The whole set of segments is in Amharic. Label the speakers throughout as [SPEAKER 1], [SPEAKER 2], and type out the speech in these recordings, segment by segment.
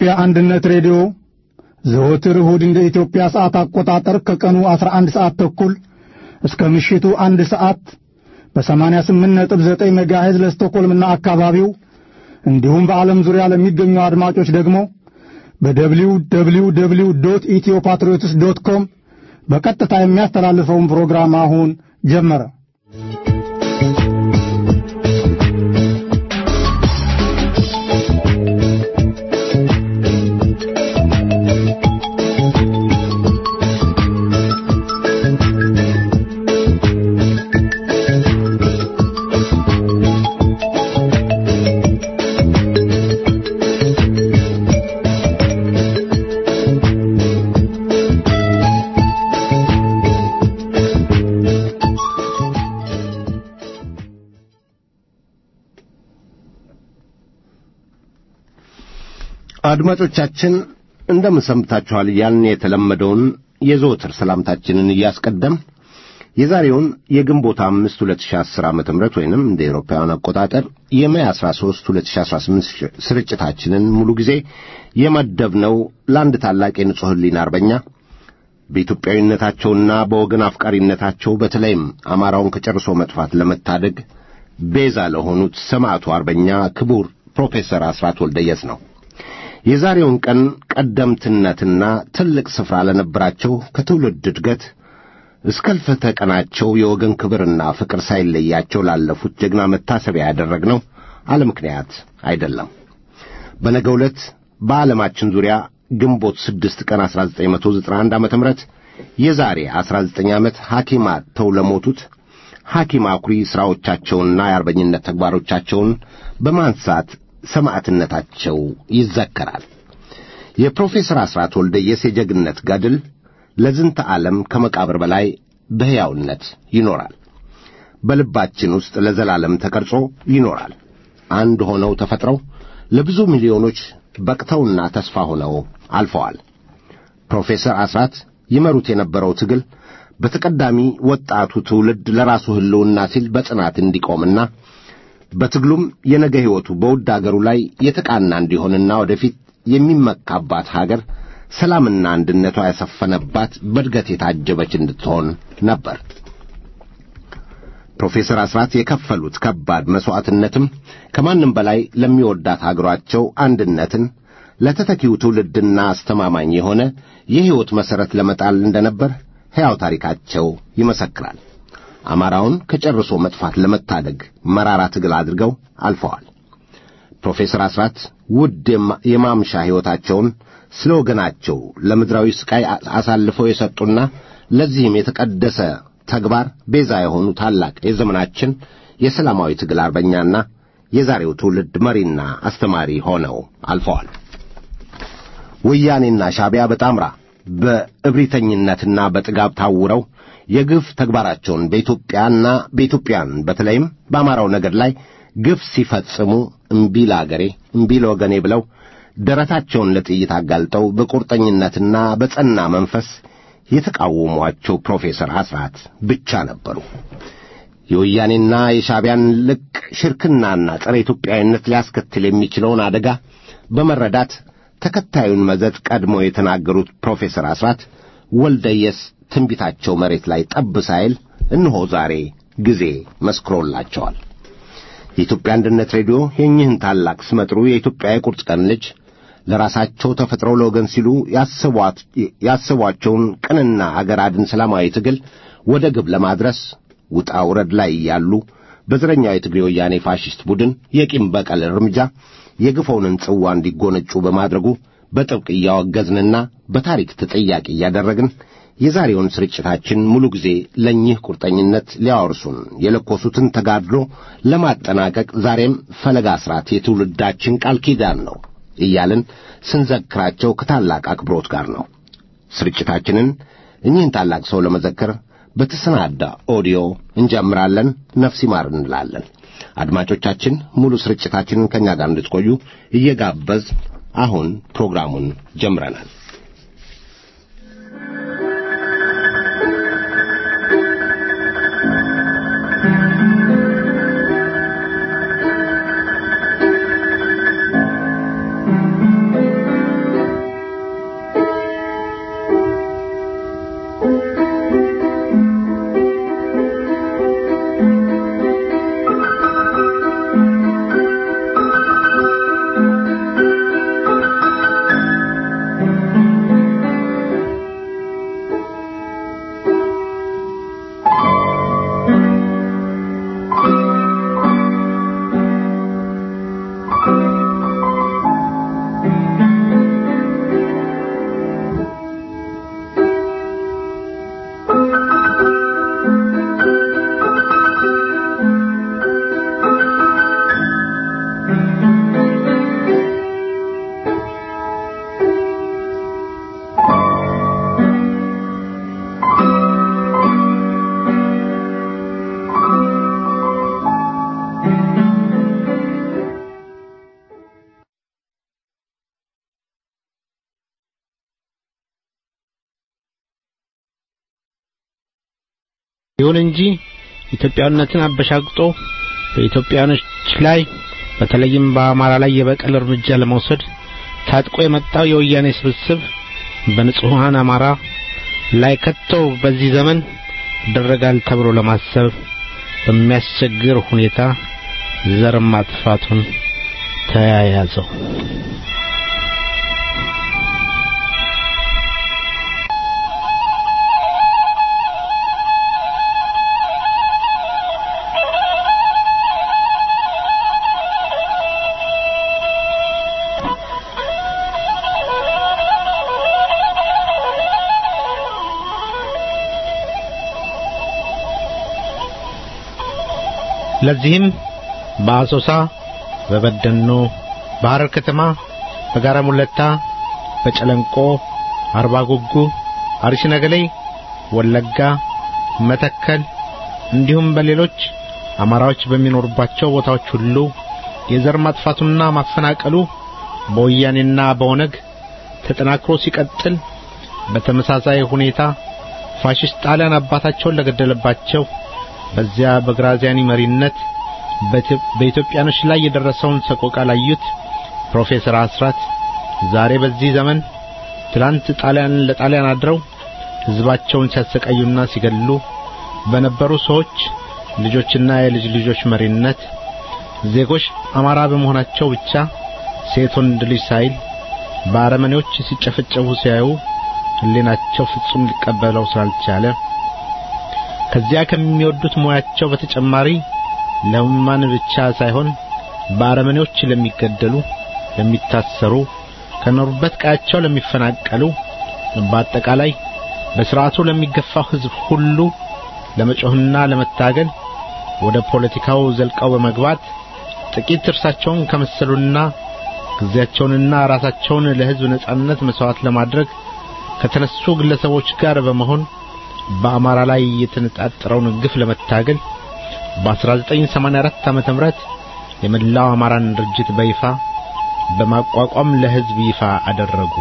[SPEAKER 1] የኢትዮጵያ አንድነት ሬዲዮ ዘወትር እሁድ እንደ ኢትዮጵያ ሰዓት አቆጣጠር ከቀኑ 11 ሰዓት ተኩል እስከ ምሽቱ አንድ ሰዓት በ88.9 ሜጋሄዝ ለስቶኮልምና አካባቢው እንዲሁም በዓለም ዙሪያ ለሚገኙ አድማጮች ደግሞ በደብሊው ደብሊው ደብሊው ዶት ኢትዮ ፓትሪዮትስ ዶት ኮም በቀጥታ የሚያስተላልፈውን ፕሮግራም አሁን ጀመረ።
[SPEAKER 2] አድማጮቻችን እንደምን ሰንብታችኋል? ያን የተለመደውን የዘወትር ሰላምታችንን እያስቀደም የዛሬውን የግንቦት አምስት 2010 ዓመተ ምህረት ወይንም እንደ ኤሮፓውያን አቆጣጠር የሜይ 13 2018 ስርጭታችንን ሙሉ ጊዜ የመደብነው ለአንድ ታላቅ የንጹሕ ሕሊና አርበኛ በኢትዮጵያዊነታቸውና በወገን አፍቃሪነታቸው በተለይም አማራውን ከጨርሶ መጥፋት ለመታደግ ቤዛ ለሆኑት ሰማዕቱ አርበኛ ክቡር ፕሮፌሰር አስራት ወልደየስ ነው። የዛሬውን ቀን ቀደምትነትና ትልቅ ስፍራ ለነበራቸው ከትውልድ እድገት እስከ እልፈተ ቀናቸው የወገን ክብርና ፍቅር ሳይለያቸው ላለፉት ጀግና መታሰቢያ ያደረግነው አለ ምክንያት አይደለም። በነገው ዕለት በዓለማችን ዙሪያ ግንቦት ስድስት ቀን 1991 ዓ ም የዛሬ 19 ዓመት ሐኪም አጥተው ለሞቱት ሐኪም አኩሪ ሥራዎቻቸውንና የአርበኝነት ተግባሮቻቸውን በማንሳት ሰማዕትነታቸው ይዘከራል። የፕሮፌሰር አስራት ወልደየስ የጀግንነት ገድል ለዝንተ ዓለም ከመቃብር በላይ በሕያውነት ይኖራል። በልባችን ውስጥ ለዘላለም ተቀርጾ ይኖራል። አንድ ሆነው ተፈጥረው ለብዙ ሚሊዮኖች በቅተውና ተስፋ ሆነው አልፈዋል። ፕሮፌሰር አስራት ይመሩት የነበረው ትግል በተቀዳሚ ወጣቱ ትውልድ ለራሱ ሕልውና ሲል በጽናት እንዲቆምና በትግሉም የነገ ሕይወቱ በውድ አገሩ ላይ የተቃና እንዲሆንና ወደፊት የሚመካባት ሀገር ሰላምና አንድነቷ ያሰፈነባት በእድገት የታጀበች እንድትሆን ነበር። ፕሮፌሰር አስራት የከፈሉት ከባድ መሥዋዕትነትም ከማንም በላይ ለሚወዳት አገሯቸው አንድነትን ለተተኪው ትውልድና አስተማማኝ የሆነ የሕይወት መሠረት ለመጣል እንደነበር ሕያው ታሪካቸው ይመሰክራል። አማራውን ከጨርሶ መጥፋት ለመታደግ መራራ ትግል አድርገው አልፈዋል። ፕሮፌሰር አስራት ውድ የማምሻ ሕይወታቸውን ስለ ወገናቸው ለምድራዊ ሥቃይ አሳልፈው የሰጡና ለዚህም የተቀደሰ ተግባር ቤዛ የሆኑ ታላቅ የዘመናችን የሰላማዊ ትግል አርበኛና የዛሬው ትውልድ መሪና አስተማሪ ሆነው አልፈዋል። ወያኔና ሻዕቢያ በጣምራ በእብሪተኝነትና በጥጋብ ታውረው የግፍ ተግባራቸውን በኢትዮጵያና በኢትዮጵያን በተለይም በአማራው ነገድ ላይ ግፍ ሲፈጽሙ እምቢ ለአገሬ እምቢ ለወገኔ ብለው ደረታቸውን ለጥይት አጋልጠው በቁርጠኝነትና በጸና መንፈስ የተቃወሟቸው ፕሮፌሰር አስራት ብቻ ነበሩ። የወያኔና የሻዕቢያን ልቅ ሽርክናና ጸረ ኢትዮጵያዊነት ሊያስከትል የሚችለውን አደጋ በመረዳት ተከታዩን መዘዝ ቀድሞ የተናገሩት ፕሮፌሰር አስራት ወልደየስ ትንቢታቸው መሬት ላይ ጠብ ሳይል እነሆ ዛሬ ጊዜ መስክሮላቸዋል። የኢትዮጵያ አንድነት ሬዲዮ የእኚህን ታላቅ ስመጥሩ የኢትዮጵያ የቁርጥ ቀን ልጅ ለራሳቸው ተፈጥረው ለወገን ሲሉ ያሰቧቸውን ቅንና አገር አድን ሰላማዊ ትግል ወደ ግብ ለማድረስ ውጣ ውረድ ላይ ያሉ በዘረኛው የትግሬ ወያኔ ፋሽስት ቡድን የቂም በቀል እርምጃ የግፈውንን ጽዋ እንዲጎነጩ በማድረጉ በጥብቅ እያወገዝንና በታሪክ ተጠያቂ እያደረግን የዛሬውን ስርጭታችን ሙሉ ጊዜ ለእኚህ ቁርጠኝነት ሊያወርሱን የለኮሱትን ተጋድሎ ለማጠናቀቅ ዛሬም ፈለጋ አስራት የትውልዳችን ቃል ኪዳን ነው እያልን ስንዘክራቸው ከታላቅ አክብሮት ጋር ነው። ስርጭታችንን እኚህን ታላቅ ሰው ለመዘከር በተሰናዳ ኦዲዮ እንጀምራለን። ነፍስ ይማር እንላለን። አድማጮቻችን ሙሉ ስርጭታችንን ከእኛ ጋር እንድትቆዩ እየጋበዝ አሁን ፕሮግራሙን ጀምረናል።
[SPEAKER 3] ይሁን እንጂ ኢትዮጵያዊነትን አበሻግጦ በኢትዮጵያኖች ላይ በተለይም በአማራ ላይ የበቀል እርምጃ ለመውሰድ ታጥቆ የመጣው የወያኔ ስብስብ በንጹሐን አማራ ላይ ከቶ በዚህ ዘመን ይደረጋል ተብሎ ለማሰብ በሚያስቸግር ሁኔታ ዘር ማጥፋቱን ተያያዘው። ለዚህም በአሶሳ፣ በበደኖ፣ በሐረር ከተማ፣ በጋራ ሙለታ፣ በጨለንቆ፣ አርባ ጉጉ፣ አርሲ ነገሌ፣ ወለጋ፣ መተከል እንዲሁም በሌሎች አማራዎች በሚኖሩባቸው ቦታዎች ሁሉ የዘር ማጥፋቱና ማፈናቀሉ በወያኔና በኦነግ ተጠናክሮ ሲቀጥል በተመሳሳይ ሁኔታ ፋሽስት ጣሊያን አባታቸውን ለገደለባቸው በዚያ በግራዚያኒ መሪነት በኢትዮጵያኖች ላይ የደረሰውን ሰቆቃ ላዩት ፕሮፌሰር አስራት ዛሬ በዚህ ዘመን ትላንት ጣሊያን ለጣሊያን አድረው ሕዝባቸውን ሲያሰቃዩና ሲገድሉ በነበሩ ሰዎች ልጆችና የልጅ ልጆች መሪነት ዜጎች አማራ በመሆናቸው ብቻ ሴት ወንድ ልጅ ሳይል በአረመኔዎች ሲጨፈጨፉ ሲያዩ ሕሊናቸው ፍጹም ሊቀበለው ስላልቻለ ከዚያ ከሚወዱት ሙያቸው በተጨማሪ ለሕሙማን ብቻ ሳይሆን በአረመኔዎች ለሚገደሉ፣ ለሚታሰሩ፣ ከኖሩበት ቀያቸው ለሚፈናቀሉ፣ በአጠቃላይ በስርዓቱ ለሚገፋው ሕዝብ ሁሉ ለመጮህና ለመታገል ወደ ፖለቲካው ዘልቀው በመግባት ጥቂት እርሳቸውን ከመሰሉና ጊዜያቸውንና ራሳቸውን ለሕዝብ ነጻነት መስዋዕት ለማድረግ ከተነሱ ግለሰቦች ጋር በመሆን በአማራ ላይ የተነጣጠረውን ግፍ ለመታገል በ1984 ዓመተ ምህረት የመላው አማራን ድርጅት በይፋ በማቋቋም ለሕዝብ ይፋ አደረጉ።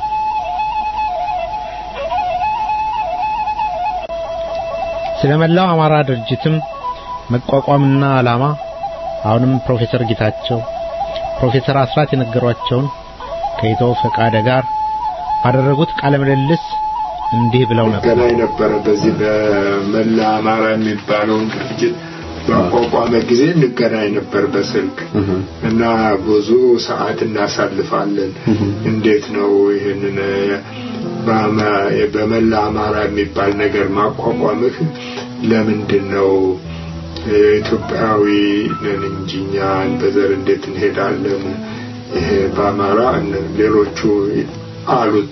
[SPEAKER 3] ስለ መላው አማራ ድርጅትም መቋቋምና ዓላማ አሁንም ፕሮፌሰር ጌታቸው ፕሮፌሰር አስራት የነገሯቸውን ከኢቶ ፈቃደ ጋር ባደረጉት ቃለ ምልልስ እንዲህ ብለው ነበር።
[SPEAKER 4] ገናኝ ነበረ በዚህ በመላ አማራ የሚባለውን ድርጅት በአቋቋመ ጊዜ እንገናኝ ነበር በስልክ እና ብዙ ሰዓት እናሳልፋለን። እንዴት ነው ይህንን በመላ አማራ የሚባል ነገር ማቋቋምህ ለምንድን ነው? ኢትዮጵያዊ ነን እንጂ እኛን በዘር እንዴት እንሄዳለን? ይሄ በአማራ ሌሎቹ አሉት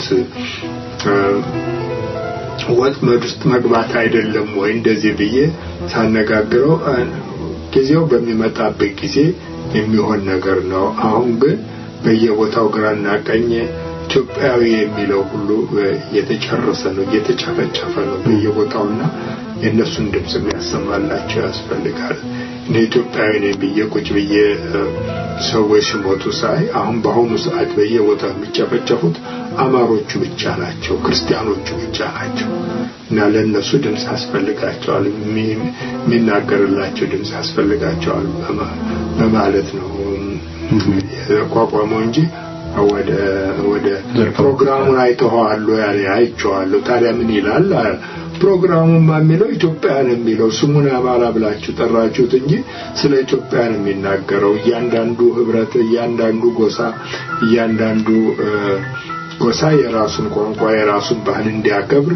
[SPEAKER 4] ወጥመድ ውስጥ መግባት አይደለም ወይ እንደዚህ ብዬ ሳነጋግረው ጊዜው በሚመጣበት ጊዜ የሚሆን ነገር ነው። አሁን ግን በየቦታው ግራና ቀኝ ኢትዮጵያዊ የሚለው ሁሉ እየተጨረሰ ነው፣ እየተጨፈጨፈ ነው በየቦታውና የእነሱን ድምፅ የሚያሰማላቸው ያስፈልጋል። እኔ ኢትዮጵያዊ ነኝ ብዬ ቁጭ ብዬ ሰዎች ሲሞቱ ሳይ አሁን በአሁኑ ሰዓት በየቦታው የሚጨፈጨፉት አማሮቹ ብቻ ናቸው፣ ክርስቲያኖቹ ብቻ ናቸው እና ለእነሱ ድምፅ ያስፈልጋቸዋል፣ የሚናገርላቸው ድምፅ ያስፈልጋቸዋል በማለት ነው የተቋቋመው እንጂ ወደ ወደ ፕሮግራሙን አይተኸዋል ያለ አይቼዋለሁ። ታዲያ ምን ይላል ፕሮግራሙማ የሚለው ኢትዮጵያን የሚለው ስሙን አማራ ብላችሁ ጠራችሁት እንጂ ስለ ኢትዮጵያ ነው የሚናገረው። እያንዳንዱ ህብረት፣ እያንዳንዱ ጎሳ፣ እያንዳንዱ ጎሳ የራሱን ቋንቋ የራሱን ባህል እንዲያከብር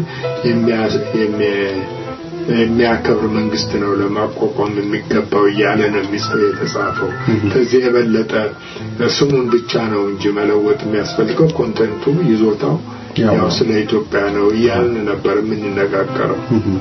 [SPEAKER 4] የሚያከብር መንግስት ነው ለማቋቋም የሚገባው እያለ ነው የሚጽፈው የተጻፈው። ከዚህ የበለጠ ስሙን ብቻ ነው እንጂ መለወጥ የሚያስፈልገው ኮንተንቱ ይዞታው ያው ስለ ኢትዮጵያ ነው እያልን ነበር የምንነጋገረው።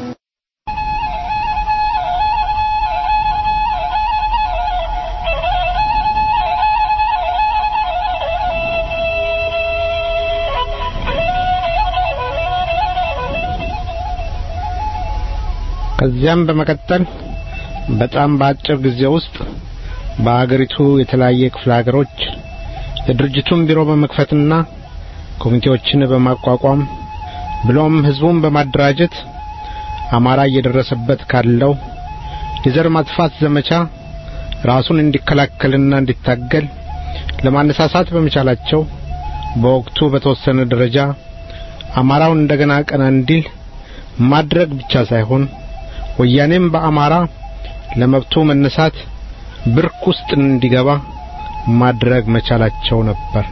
[SPEAKER 3] ከዚያም በመቀጠል በጣም በአጭር ጊዜ ውስጥ በአገሪቱ የተለያየ ክፍለ ሀገሮች የድርጅቱን ቢሮ በመክፈትና ኮሚቴዎችን በማቋቋም ብሎም ህዝቡን በማደራጀት አማራ እየደረሰበት ካለው የዘር ማጥፋት ዘመቻ ራሱን እንዲከላከልና እንዲታገል ለማነሳሳት በመቻላቸው በወቅቱ በተወሰነ ደረጃ አማራውን እንደገና ቀና እንዲል ማድረግ ብቻ ሳይሆን ወያኔም በአማራ ለመብቱ መነሳት ብርክ ውስጥ እንዲገባ ማድረግ መቻላቸው ነበር።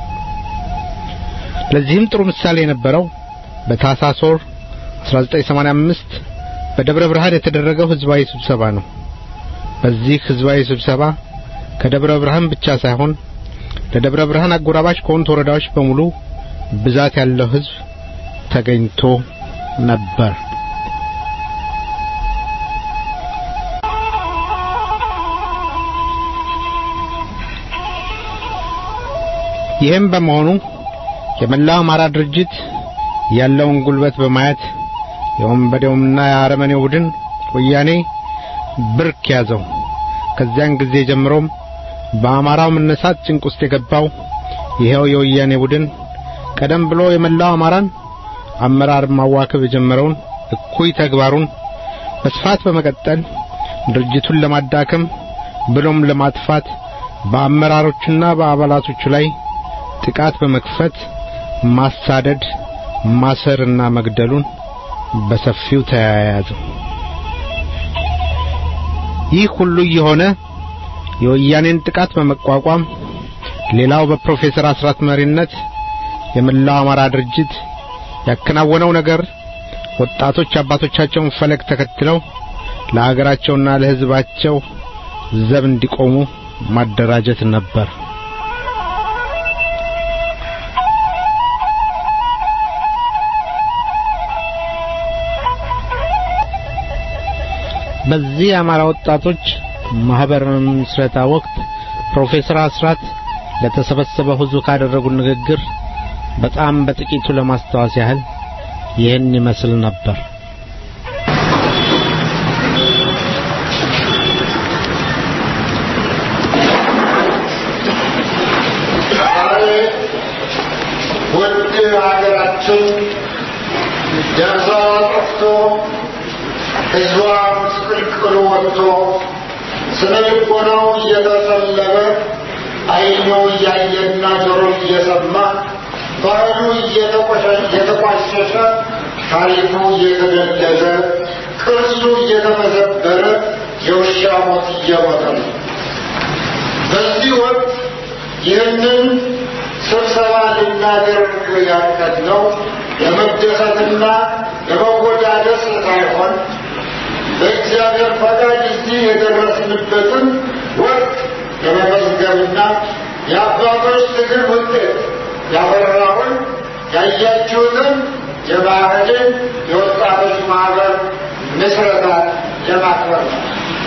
[SPEAKER 3] ለዚህም ጥሩ ምሳሌ የነበረው በታህሳስ ወር 1985 በደብረ ብርሃን የተደረገው ህዝባዊ ስብሰባ ነው። በዚህ ህዝባዊ ስብሰባ ከደብረ ብርሃን ብቻ ሳይሆን ለደብረ ብርሃን አጎራባች ከሆኑት ወረዳዎች በሙሉ ብዛት ያለው ህዝብ ተገኝቶ ነበር። ይህም በመሆኑ የመላው አማራ ድርጅት ያለውን ጉልበት በማየት የወንበዴውምና የአረመኔው ቡድን ወያኔ ብርክ ያዘው። ከዚያን ጊዜ ጀምሮም በአማራው መነሳት ጭንቅ ውስጥ የገባው ይኸው የወያኔ ቡድን ቀደም ብሎ የመላው አማራን አመራር ማዋከብ የጀመረውን እኩይ ተግባሩን በስፋት በመቀጠል ድርጅቱን ለማዳከም ብሎም ለማጥፋት በአመራሮቹና በአባላቶቹ ላይ ጥቃት በመክፈት ማሳደድ፣ ማሰርና መግደሉን በሰፊው ተያያዘው። ይህ ሁሉ የሆነ የወያኔን ጥቃት በመቋቋም ሌላው በፕሮፌሰር አስራት መሪነት የመላው አማራ ድርጅት ያከናወነው ነገር ወጣቶች አባቶቻቸውን ፈለግ ተከትለው ለሀገራቸውና ለሕዝባቸው ዘብ እንዲቆሙ ማደራጀት ነበር። በዚህ የአማራ ወጣቶች ማህበር ምስረታ ወቅት ፕሮፌሰር አስራት ለተሰበሰበው ሕዝብ ካደረጉት ንግግር በጣም በጥቂቱ ለማስታወስ ያህል ይህን ይመስል ነበር።
[SPEAKER 5] ውድ ሀገራችን ደርሷ ጠፍቶ ሕዝቧ ምስቅልቅሉ ወጥቶ ስነ ልቦናው እየተሰለበ ዓይኑ እያየና ጆሮ እየሰማ ባህሉ እየተቋሸሸ ታሪኩ እየተገለዘ ቅርሱ እየተመዘበረ የውሻ ሞት እየሞተ ነው። በዚህ ወቅት ይህንን ስብሰባ ልናደርግ ያቀድነው ለመደሰትና ለመወዳደስ ሳይሆን በእግዚአብሔር ፈቃድ እዚህ የደረስንበትን ወቅት ለመመዝገብና የአባቶች ትግል ውጤት ያፈራውን ያያችሁትን የባህልን የወጣቶች ማህበር ምስረታ ለማክበር ነው።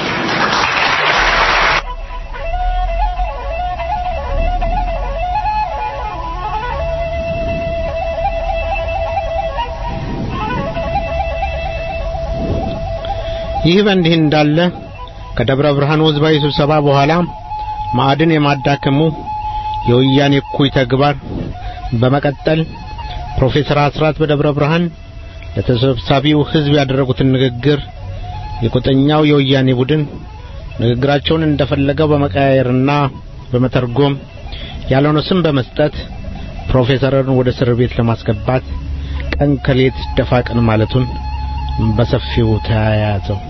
[SPEAKER 3] ይህ በእንዲህ እንዳለ ከደብረ ብርሃን ሕዝባዊ ስብሰባ በኋላ ማዕድን የማዳከሙ የወያኔ እኩይ ተግባር በመቀጠል ፕሮፌሰር አስራት በደብረ ብርሃን ለተሰብሳቢው ሕዝብ ያደረጉትን ንግግር የቁጠኛው የወያኔ ቡድን ንግግራቸውን እንደፈለገው በመቀያየርና በመተርጎም ያልሆነ ስም በመስጠት ፕሮፌሰርን ወደ እስር ቤት ለማስገባት ቀን ከሌት ደፋ ቀን ማለቱን በሰፊው ተያያዘው።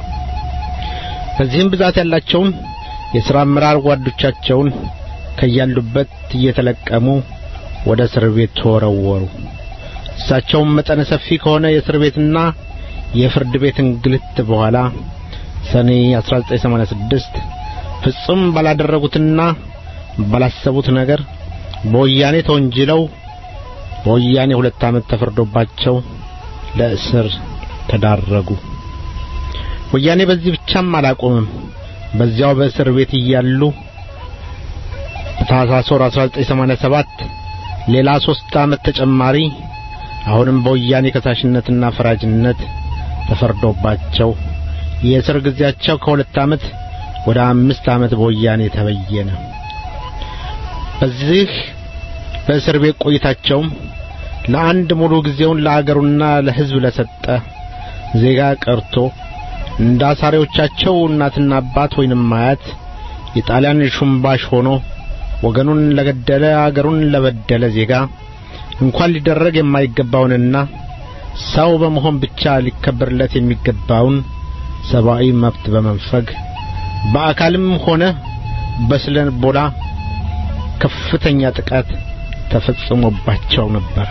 [SPEAKER 3] ከዚህም ብዛት ያላቸውን የሥራ አመራር ጓዶቻቸውን ከያሉበት እየተለቀሙ ወደ እስር ቤት ተወረወሩ። እሳቸውም መጠነ ሰፊ ከሆነ የእስር ቤትና የፍርድ ቤት እንግልት በኋላ ሰኔ 1986 ፍጹም ባላደረጉትና ባላሰቡት ነገር በወያኔ ተወንጅለው በወያኔ ሁለት ዓመት ተፈርዶባቸው ለእስር ተዳረጉ። ወያኔ በዚህ ብቻም አላቆምም። በዚያው በእስር ቤት እያሉ በታህሳስ ወር 1987 ሌላ ሶስት ዓመት ተጨማሪ አሁንም በወያኔ ከሳሽነትና ፈራጅነት ተፈርዶባቸው የእስር ጊዜያቸው ከሁለት ዓመት ወደ አምስት ዓመት በወያኔ ተበየነ። በዚህ በእስር ቤት ቆይታቸውም ለአንድ ሙሉ ጊዜውን ለአገሩና ለሕዝብ ለሰጠ ዜጋ ቀርቶ እንደ አሳሪዎቻቸው እናትና አባት ወይንም አያት የጣሊያን ሹምባሽ ሆኖ ወገኑን ለገደለ አገሩን ለበደለ ዜጋ እንኳን ሊደረግ የማይገባውንና ሰው በመሆን ብቻ ሊከበርለት የሚገባውን ሰብአዊ መብት በመንፈግ በአካልም ሆነ በስነ ልቦና ከፍተኛ ጥቃት ተፈጽሞባቸው ነበር።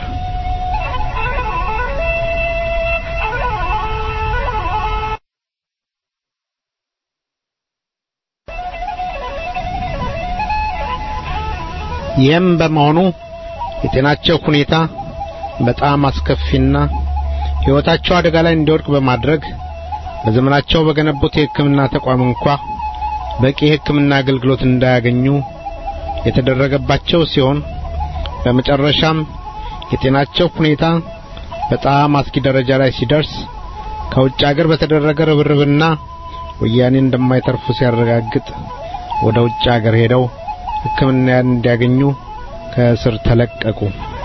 [SPEAKER 3] ይህም በመሆኑ የጤናቸው ሁኔታ በጣም አስከፊና ሕይወታቸው አደጋ ላይ እንዲወድቅ በማድረግ በዘመናቸው በገነቡት የሕክምና ተቋም እንኳ በቂ የሕክምና አገልግሎት እንዳያገኙ የተደረገባቸው ሲሆን በመጨረሻም የጤናቸው ሁኔታ በጣም አስጊ ደረጃ ላይ ሲደርስ ከውጭ አገር በተደረገ ርብርብና ወያኔ እንደማይተርፉ ሲያረጋግጥ ወደ ውጭ አገር ሄደው ሕክምና እንዲያገኙ ከእስር ተለቀቁ።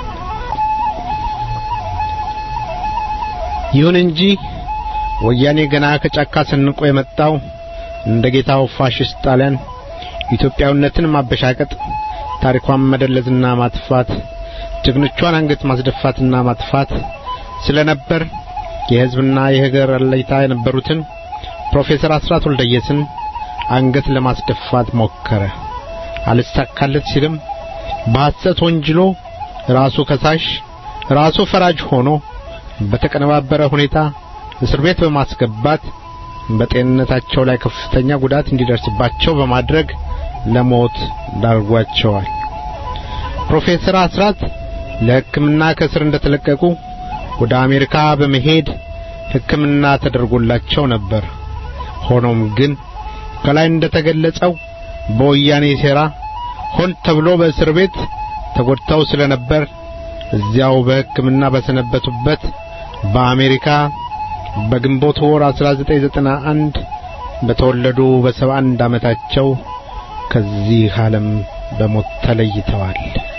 [SPEAKER 3] ይሁን እንጂ ወያኔ ገና ከጫካ ሰንቆ የመጣው እንደ ጌታው ፋሽስት ጣሊያን ኢትዮጵያዊነትን ማበሻቀጥ፣ ታሪኳን መደለዝና ማጥፋት፣ ጀግኖቿን አንገት ማስደፋትና ማጥፋት ስለነበር የሕዝብና የሀገር አለኝታ የነበሩትን ፕሮፌሰር አስራት ወልደየስን አንገት ለማስደፋት ሞከረ። አልሳካለት ሲልም በሐሰት ወንጅሎ ራሱ ከሳሽ ራሱ ፈራጅ ሆኖ በተቀነባበረ ሁኔታ እስር ቤት በማስገባት በጤንነታቸው ላይ ከፍተኛ ጉዳት እንዲደርስባቸው በማድረግ ለሞት ዳርጓቸዋል። ፕሮፌሰር አስራት ለሕክምና ከእስር እንደተለቀቁ ወደ አሜሪካ በመሄድ ሕክምና ተደርጎላቸው ነበር። ሆኖም ግን ከላይ እንደተገለጸው በወያኔ ሴራ ሆን ተብሎ በእስር ቤት ተጎድተው ስለነበር እዚያው በሕክምና በሰነበቱበት በአሜሪካ በግንቦት ወር 1991 በተወለዱ በ71 ዓመታቸው ከዚህ ዓለም በሞት ተለይተዋል።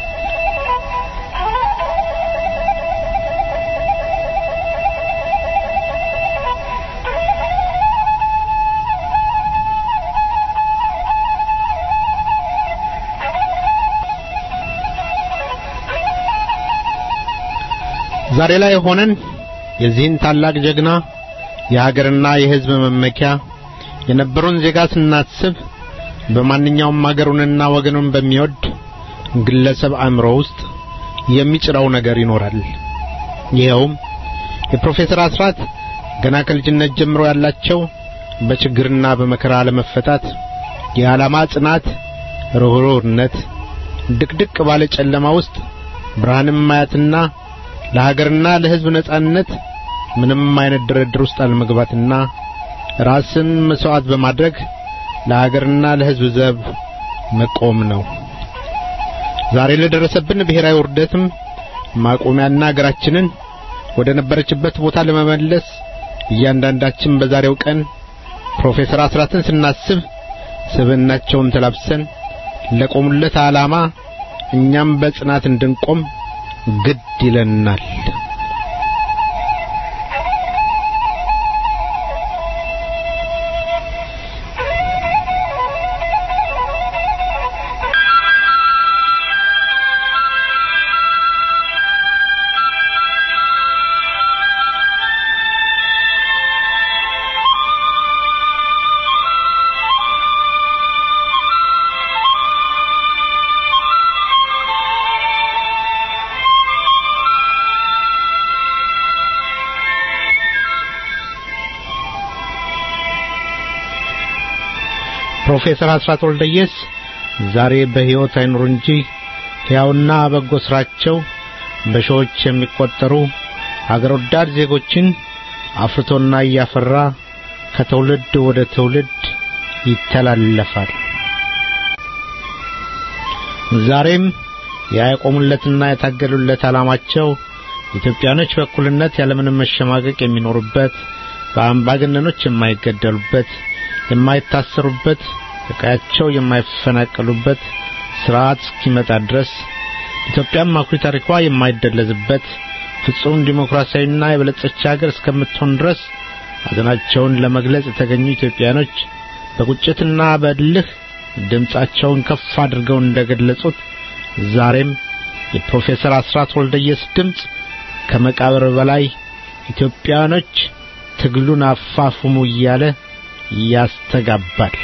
[SPEAKER 3] ዛሬ ላይ ሆነን የዚህን ታላቅ ጀግና የሀገርና የሕዝብ መመኪያ የነበሩን ዜጋ ስናስብ በማንኛውም ሀገሩንና ወገኑን በሚወድ ግለሰብ አእምሮ ውስጥ የሚጭረው ነገር ይኖራል። ይኸውም የፕሮፌሰር አስራት ገና ከልጅነት ጀምሮ ያላቸው በችግርና በመከራ ለመፈታት የዓላማ ጽናት፣ ርኅሩህነት፣ ድቅድቅ ባለ ጨለማ ውስጥ ብርሃንም ማየትና ለሀገርና ለሕዝብ ነጻነት ምንም አይነት ድርድር ውስጥ አለመግባትና ራስን መስዋዕት በማድረግ ለሀገርና ለሕዝብ ዘብ መቆም ነው። ዛሬ ለደረሰብን ብሔራዊ ውርደትም ማቆሚያና ሀገራችንን ወደ ነበረችበት ቦታ ለመመለስ እያንዳንዳችን በዛሬው ቀን ፕሮፌሰር አስራትን ስናስብ ስብዕናቸውን ተላብሰን ለቆሙለት ዓላማ እኛም በጽናት እንድንቆም ግድ ይለናል። ፕሮፌሰር አስራት ወልደየስ ዛሬ በሕይወት አይኑሩ እንጂ ሕያውና በጎ ሥራቸው በሺዎች የሚቆጠሩ አገር ወዳድ ዜጎችን አፍርቶና እያፈራ ከትውልድ ወደ ትውልድ ይተላለፋል። ዛሬም ያቆሙለትና የታገሉለት ዓላማቸው ኢትዮጵያኖች በእኩልነት ያለምንም መሸማቀቅ የሚኖሩበት፣ በአምባገነኖች የማይገደሉበት፣ የማይታሰሩበት፣ ከቀያቸው የማይፈናቀሉበት ስርዓት እስኪመጣ ድረስ ኢትዮጵያም አኩሪ ታሪኳ የማይደለዝበት ፍጹም ዲሞክራሲያዊና የበለጸች ሀገር እስከምትሆን ድረስ ሐዘናቸውን ለመግለጽ የተገኙ ኢትዮጵያኖች በቁጭትና በእልህ ድምፃቸውን ከፍ አድርገው እንደገለጹት ዛሬም የፕሮፌሰር አስራት ወልደየስ ድምፅ ከመቃብር በላይ ኢትዮጵያኖች ትግሉን አፋፍሙ እያለ ያስተጋባል።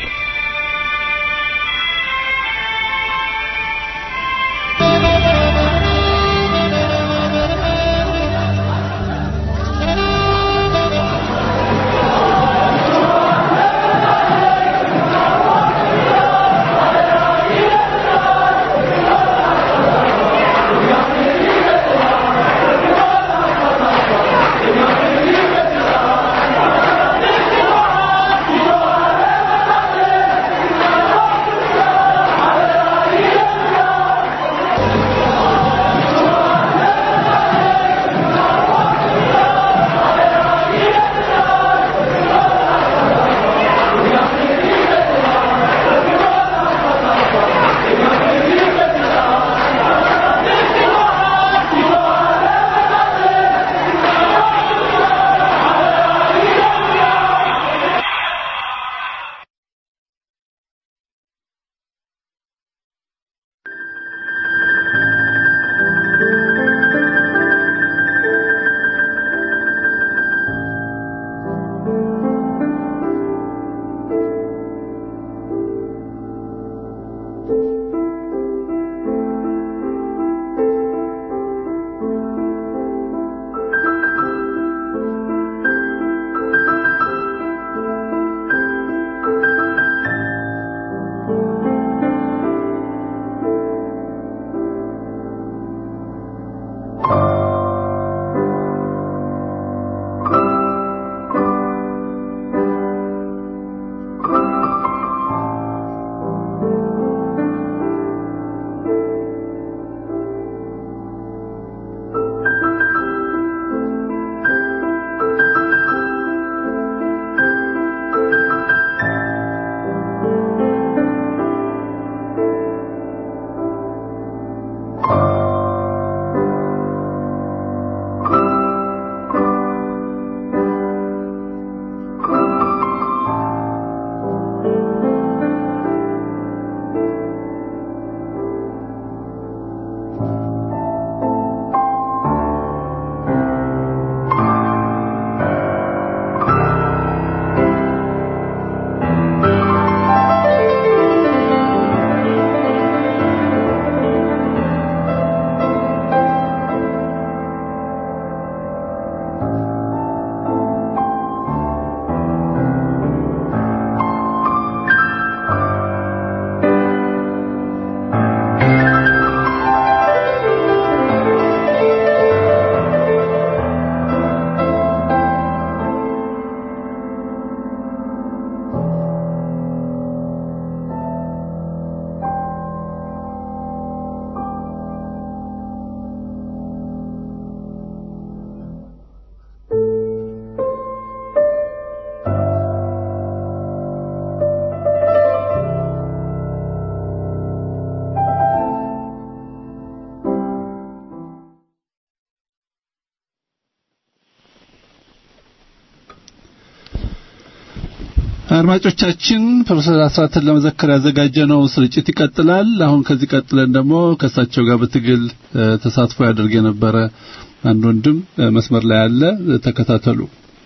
[SPEAKER 6] አድማጮቻችን ፕሮፌሰር አስራትን ለመዘከር ያዘጋጀነው ስርጭት ይቀጥላል። አሁን ከዚህ ቀጥለን ደግሞ ከእሳቸው ጋር በትግል ተሳትፎ ያደርግ የነበረ አንድ ወንድም መስመር ላይ አለ። ተከታተሉ።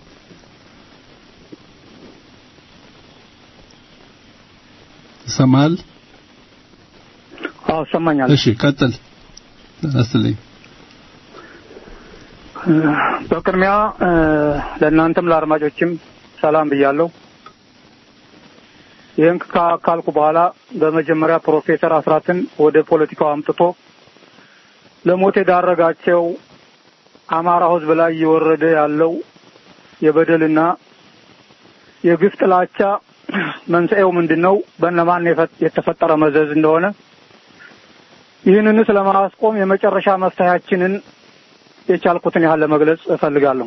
[SPEAKER 6] ይሰማል?
[SPEAKER 7] አዎ ይሰማኛል።
[SPEAKER 6] እሺ ቀጥል። አስልኝ
[SPEAKER 7] በቅድሚያ ለእናንተም ለአድማጮችም ሰላም ብያለሁ። ይህን ካልኩ በኋላ በመጀመሪያ ፕሮፌሰር አስራትን ወደ ፖለቲካው አምጥቶ ለሞት የዳረጋቸው አማራ ሕዝብ ላይ እየወረደ ያለው የበደልና የግፍ ጥላቻ መንስኤው ምንድን ነው? በእነማን የተፈጠረ መዘዝ እንደሆነ ይህንንስ ለማስቆም የመጨረሻ መፍትሄያችንን የቻልኩትን ያህል ለመግለጽ እፈልጋለሁ።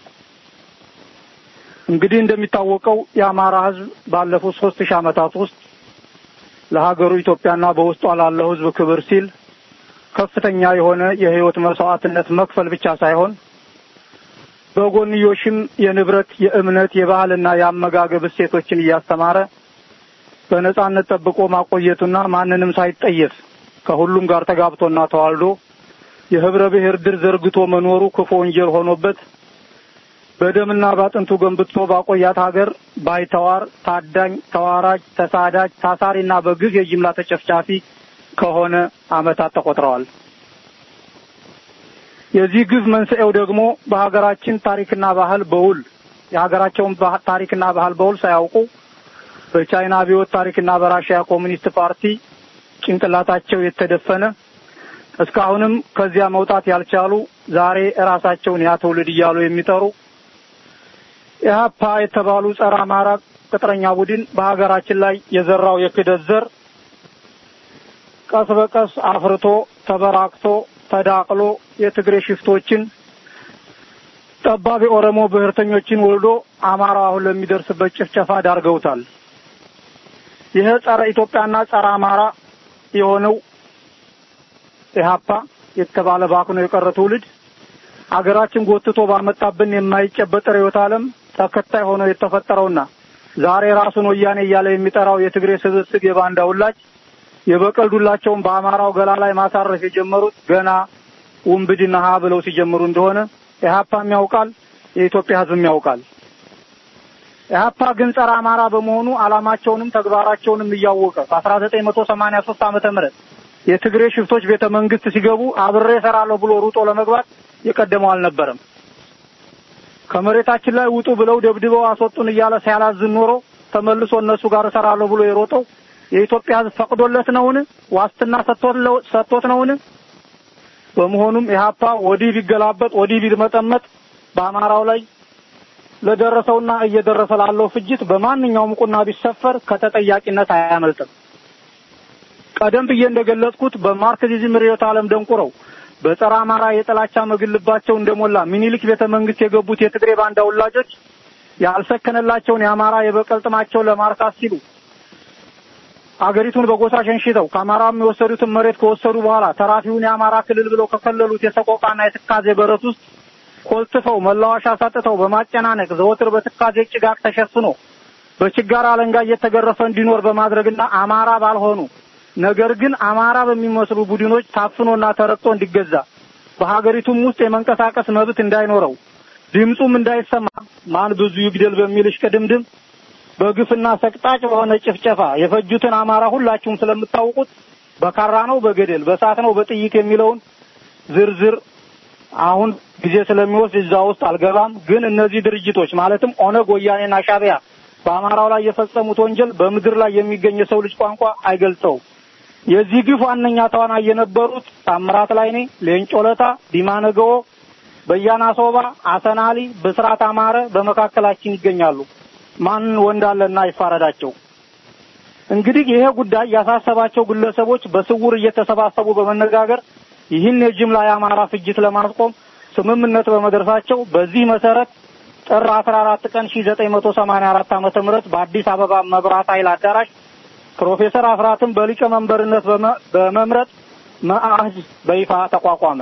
[SPEAKER 7] እንግዲህ እንደሚታወቀው የአማራ ህዝብ ባለፉት ሶስት ሺህ ዓመታት ውስጥ ለሀገሩ ኢትዮጵያና በውስጧ ላለው ህዝብ ክብር ሲል ከፍተኛ የሆነ የህይወት መስዋዕትነት መክፈል ብቻ ሳይሆን በጎንዮሽም የንብረት፣ የእምነት፣ የባህልና የአመጋገብ እሴቶችን እያስተማረ በነጻነት ጠብቆ ማቆየቱና ማንንም ሳይጠየፍ ከሁሉም ጋር ተጋብቶና ተዋልዶ የህብረ ብሔር ድር ዘርግቶ መኖሩ ክፉ ወንጀል ሆኖበት በደምና ባጥንቱ ገንብቶ ባቆያት ሀገር ባይተዋር፣ ታዳኝ፣ ተዋራጅ፣ ተሳዳጅ፣ ታሳሪና በግፍ የጅምላ ተጨፍጫፊ ከሆነ ዓመታት ተቆጥረዋል። የዚህ ግፍ መንስኤው ደግሞ በሀገራችን ታሪክና ባህል በውል የሀገራቸውን ታሪክና ባህል በውል ሳያውቁ በቻይና አብዮት ታሪክና በራሽያ ኮሚኒስት ፓርቲ ጭንቅላታቸው የተደፈነ እስካሁንም ከዚያ መውጣት ያልቻሉ ዛሬ እራሳቸውን ያ ትውልድ እያሉ የሚጠሩ ኢህአፓ የተባሉ ጸረ አማራ ቅጥረኛ ቡድን በሀገራችን ላይ የዘራው የክደት ዘር ቀስ በቀስ አፍርቶ ተበራክቶ ተዳቅሎ የትግሬ ሽፍቶችን ጠባብ የኦሮሞ ብሔርተኞችን ወልዶ አማራው አሁን ለሚደርስበት ጭፍጨፋ ዳርገውታል። ይህ ጸረ ኢትዮጵያና ጸረ አማራ የሆነው ኢህአፓ የተባለ ባክኖ የቀረ ትውልድ አገራችን ጎትቶ ባመጣብን የማይጨበጥ ርዕዮተ ዓለም ተከታይ ሆኖ የተፈጠረውና ዛሬ ራሱን ወያኔ እያለ የሚጠራው የትግሬ ስብስብ የባንዳ ውላጅ የበቀል ዱላቸውን በአማራው ገላ ላይ ማሳረፍ የጀመሩት ገና ውንብድና ሀ ብለው ሲጀምሩ እንደሆነ ኢህአፓም ያውቃል፣ የኢትዮጵያ ሕዝብም ያውቃል። ኢህአፓ ግን ጸረ አማራ በመሆኑ ዓላማቸውንም ተግባራቸውንም እያወቀ በአስራ ዘጠኝ መቶ ሰማንያ ሶስት ዓመተ ምህረት የትግሬ ሽፍቶች ቤተ መንግስት ሲገቡ አብሬ እሰራለሁ ብሎ ሩጦ ለመግባት የቀደመው አልነበረም። ከመሬታችን ላይ ውጡ ብለው ደብድበው አስወጡን እያለ ሲያላዝን ኖሮ ተመልሶ እነሱ ጋር እሰራለሁ ብሎ የሮጠው የኢትዮጵያ ሕዝብ ፈቅዶለት ነውን? ዋስትና ሰጥቶት ነውን? በመሆኑም ኢህአፓ ወዲህ ቢገላበጥ ወዲህ ቢመጠመጥ በአማራው ላይ ለደረሰውና እየደረሰ ላለው ፍጅት በማንኛውም ቁና ቢሰፈር ከተጠያቂነት አያመልጥም። ቀደም ብዬ እንደገለጽኩት በማርክሲዝም ርዕዮተ ዓለም ደንቁረው በጸረ አማራ የጥላቻ መግልባቸው እንደሞላ ሚኒሊክ ቤተ መንግስት የገቡት የትግሬ ባንዳ ውላጆች ያልሰከነላቸውን የአማራ የበቀል ጥማቸውን ለማርካት ሲሉ አገሪቱን በጎሳ ሸንሽተው ከአማራም የወሰዱትን መሬት ከወሰዱ በኋላ ተራፊውን የአማራ ክልል ብለው ከከለሉት የሰቆቃና የትካዜ በረት ውስጥ ኮልትፈው መላወሻ ሳጥተው በማጨናነቅ ዘወትር በትካዜ ጭጋግ ተሸፍኖ በችጋር አለንጋ እየተገረፈ እንዲኖር በማድረግና አማራ ባልሆኑ ነገር ግን አማራ በሚመስሉ ቡድኖች ታፍኖና ተረግጦ እንዲገዛ በሀገሪቱም ውስጥ የመንቀሳቀስ መብት እንዳይኖረው ድምፁም እንዳይሰማ ማን ብዙ ይግደል በሚል እሽቅድምድም በግፍና ሰቅጣጭ በሆነ ጭፍጨፋ የፈጁትን አማራ ሁላችሁም ስለምታውቁት በካራ ነው በገደል በሳት ነው በጥይት የሚለውን ዝርዝር አሁን ጊዜ ስለሚወስድ እዛ ውስጥ አልገባም። ግን እነዚህ ድርጅቶች ማለትም ኦነግ፣ ወያኔና ሻዕቢያ በአማራው ላይ የፈጸሙት ወንጀል በምድር ላይ የሚገኝ የሰው ልጅ ቋንቋ አይገልጸው። የዚህ ግፍ ዋነኛ ተዋናይ የነበሩት ታምራት ላይኔ፣ ሌንጮ ለታ፣ ዲማ ነገዎ፣ በያና ሶባ፣ አሰናሊ፣ ብስራት አማረ በመካከላችን ይገኛሉ። ማን ወንድ አለና ይፋረዳቸው። እንግዲህ ይሄ ጉዳይ ያሳሰባቸው ግለሰቦች በስውር እየተሰባሰቡ በመነጋገር ይህን የጅምላ የአማራ ፍጅት ለማስቆም ስምምነት በመድረሳቸው በዚህ መሰረት ጥር 14 ቀን 1984 ዓመተ ምህረት በአዲስ አበባ መብራት ኃይል አዳራሽ ፕሮፌሰር አስራትን በሊቀመንበርነት በመምረጥ መአህድ በይፋ ተቋቋመ።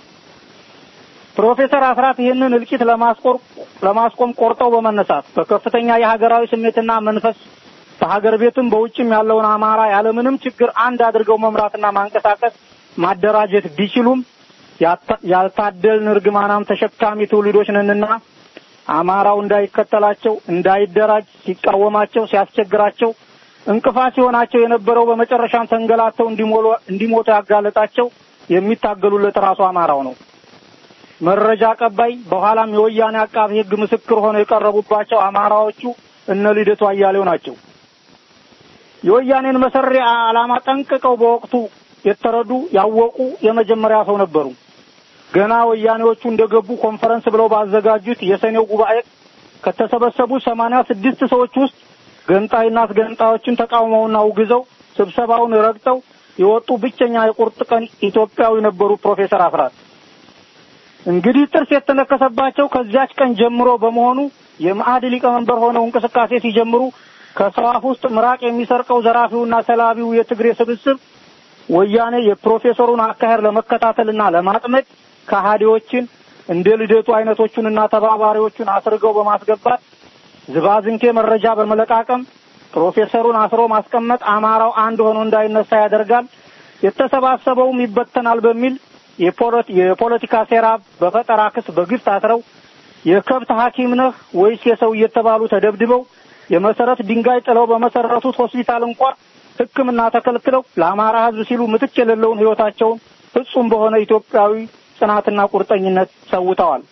[SPEAKER 7] ፕሮፌሰር አስራት ይህንን እልቂት ለማስቆር ለማስቆም ቆርጠው በመነሳት በከፍተኛ የሀገራዊ ስሜትና መንፈስ በሀገር ቤትም በውጭም ያለውን አማራ ያለምንም ችግር አንድ አድርገው መምራትና ማንቀሳቀስ ማደራጀት ቢችሉም ያልታደልን እርግማናም ተሸካሚ ትውልዶች ነንና አማራው እንዳይከተላቸው እንዳይደራጅ ሲቃወማቸው ሲያስቸግራቸው እንቅፋት ሲሆናቸው የነበረው በመጨረሻም ተንገላተው እንዲሞቱ ያጋለጣቸው የሚታገሉለት ራሱ አማራው ነው። መረጃ አቀባይ በኋላም የወያኔ አቃቢ ሕግ ምስክር ሆነው የቀረቡባቸው አማራዎቹ እነ ልደቱ አያሌው ናቸው። የወያኔን መሰሪ ዓላማ ጠንቅቀው በወቅቱ የተረዱ ያወቁ የመጀመሪያ ሰው ነበሩ። ገና ወያኔዎቹ እንደገቡ ኮንፈረንስ ብለው ባዘጋጁት የሰኔው ጉባኤ ከተሰበሰቡ ሰማንያ ስድስት ሰዎች ውስጥ ገንጣይና አስገንጣዮችን ተቃውመውና አውግዘው ስብሰባውን ረግጠው የወጡ ብቸኛ የቁርጥ ቀን ኢትዮጵያዊ ነበሩ ፕሮፌሰር አስራት። እንግዲህ ጥርስ የተነከሰባቸው ከዚያች ቀን ጀምሮ በመሆኑ የመአድ ሊቀመንበር ሆነው እንቅስቃሴ ሲጀምሩ ከሰው አፍ ውስጥ ምራቅ የሚሰርቀው ዘራፊውና ሰላቢው የትግሬ ስብስብ ወያኔ የፕሮፌሰሩን አካሄድ ለመከታተልና ለማጥመድ ከሃዲዎችን እንደ ልደቱ አይነቶቹንና ተባባሪዎቹን አስርገው በማስገባት ዝባዝንኬ መረጃ በመለቃቀም ፕሮፌሰሩን አስሮ ማስቀመጥ አማራው አንድ ሆኖ እንዳይነሳ ያደርጋል፣ የተሰባሰበውም ይበተናል በሚል የፖለቲካ ሴራ በፈጠራ ክስ በግፍ ታስረው የከብት ሐኪም ነህ ወይስ የሰው እየተባሉ ተደብድበው የመሰረት ድንጋይ ጥለው በመሰረቱት ሆስፒታል እንኳ ሕክምና ተከልክለው ለአማራ ሕዝብ ሲሉ ምትክ የሌለውን ሕይወታቸውን ፍጹም በሆነ ኢትዮጵያዊ ጽናትና ቁርጠኝነት ሰውተዋል።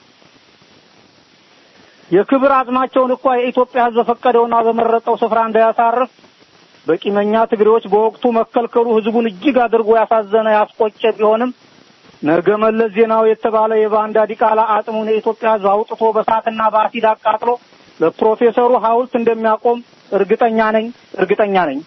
[SPEAKER 7] የክብር አጽማቸውን እንኳ የኢትዮጵያ ሕዝብ በፈቀደውና በመረጠው ስፍራ እንዳያሳርፍ በቂመኛ ትግሬዎች በወቅቱ መከልከሉ ሕዝቡን እጅግ አድርጎ ያሳዘነ ያስቆጨ ቢሆንም ነገ መለስ ዜናዊ የተባለ የባንዳ ዲቃላ አጽሙን የኢትዮጵያ ሕዝብ አውጥቶ በሳትና በአሲድ አቃጥሎ ለፕሮፌሰሩ ሐውልት እንደሚያቆም እርግጠኛ ነኝ እርግጠኛ ነኝ።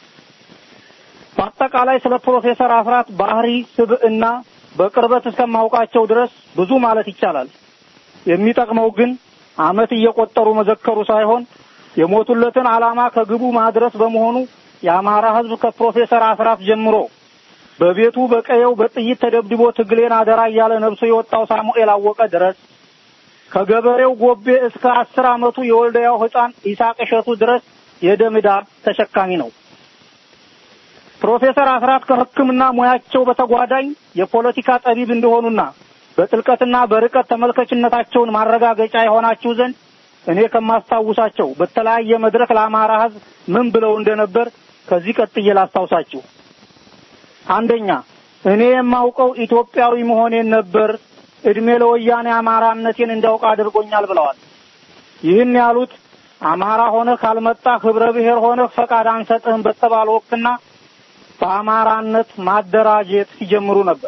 [SPEAKER 7] በአጠቃላይ ስለ ፕሮፌሰር አስራት ባህሪ፣ ስብዕና በቅርበት እስከማውቃቸው ድረስ ብዙ ማለት ይቻላል። የሚጠቅመው ግን ዓመት እየቆጠሩ መዘከሩ ሳይሆን የሞቱለትን ዓላማ ከግቡ ማድረስ በመሆኑ የአማራ ሕዝብ ከፕሮፌሰር አስራት ጀምሮ በቤቱ በቀየው በጥይት ተደብድቦ ትግሌን አደራ እያለ ነብሶ የወጣው ሳሙኤል አወቀ ድረስ ከገበሬው ጎቤ እስከ አስር ዓመቱ የወልደያው ሕፃን ይስሐቅ እሸቱ ድረስ የደም ዕዳ ተሸካሚ ነው። ፕሮፌሰር አስራት ከሕክምና ሙያቸው በተጓዳኝ የፖለቲካ ጠቢብ እንደሆኑና በጥልቀትና በርቀት ተመልካችነታቸውን ማረጋገጫ የሆናችሁ ዘንድ እኔ ከማስታውሳቸው በተለያየ መድረክ ለአማራ ሕዝብ ምን ብለው እንደነበር ከዚህ ቀጥዬ ላስታውሳችሁ። አንደኛ እኔ የማውቀው ኢትዮጵያዊ መሆኔን ነበር። እድሜ ለወያኔ አማራነቴን እንዳውቅ አድርጎኛል ብለዋል። ይህን ያሉት አማራ ሆነህ ካልመጣህ ህብረ ብሔር ሆነህ ፈቃድ አንሰጥህም በተባለ ወቅትና በአማራነት ማደራጀት ሲጀምሩ ነበር።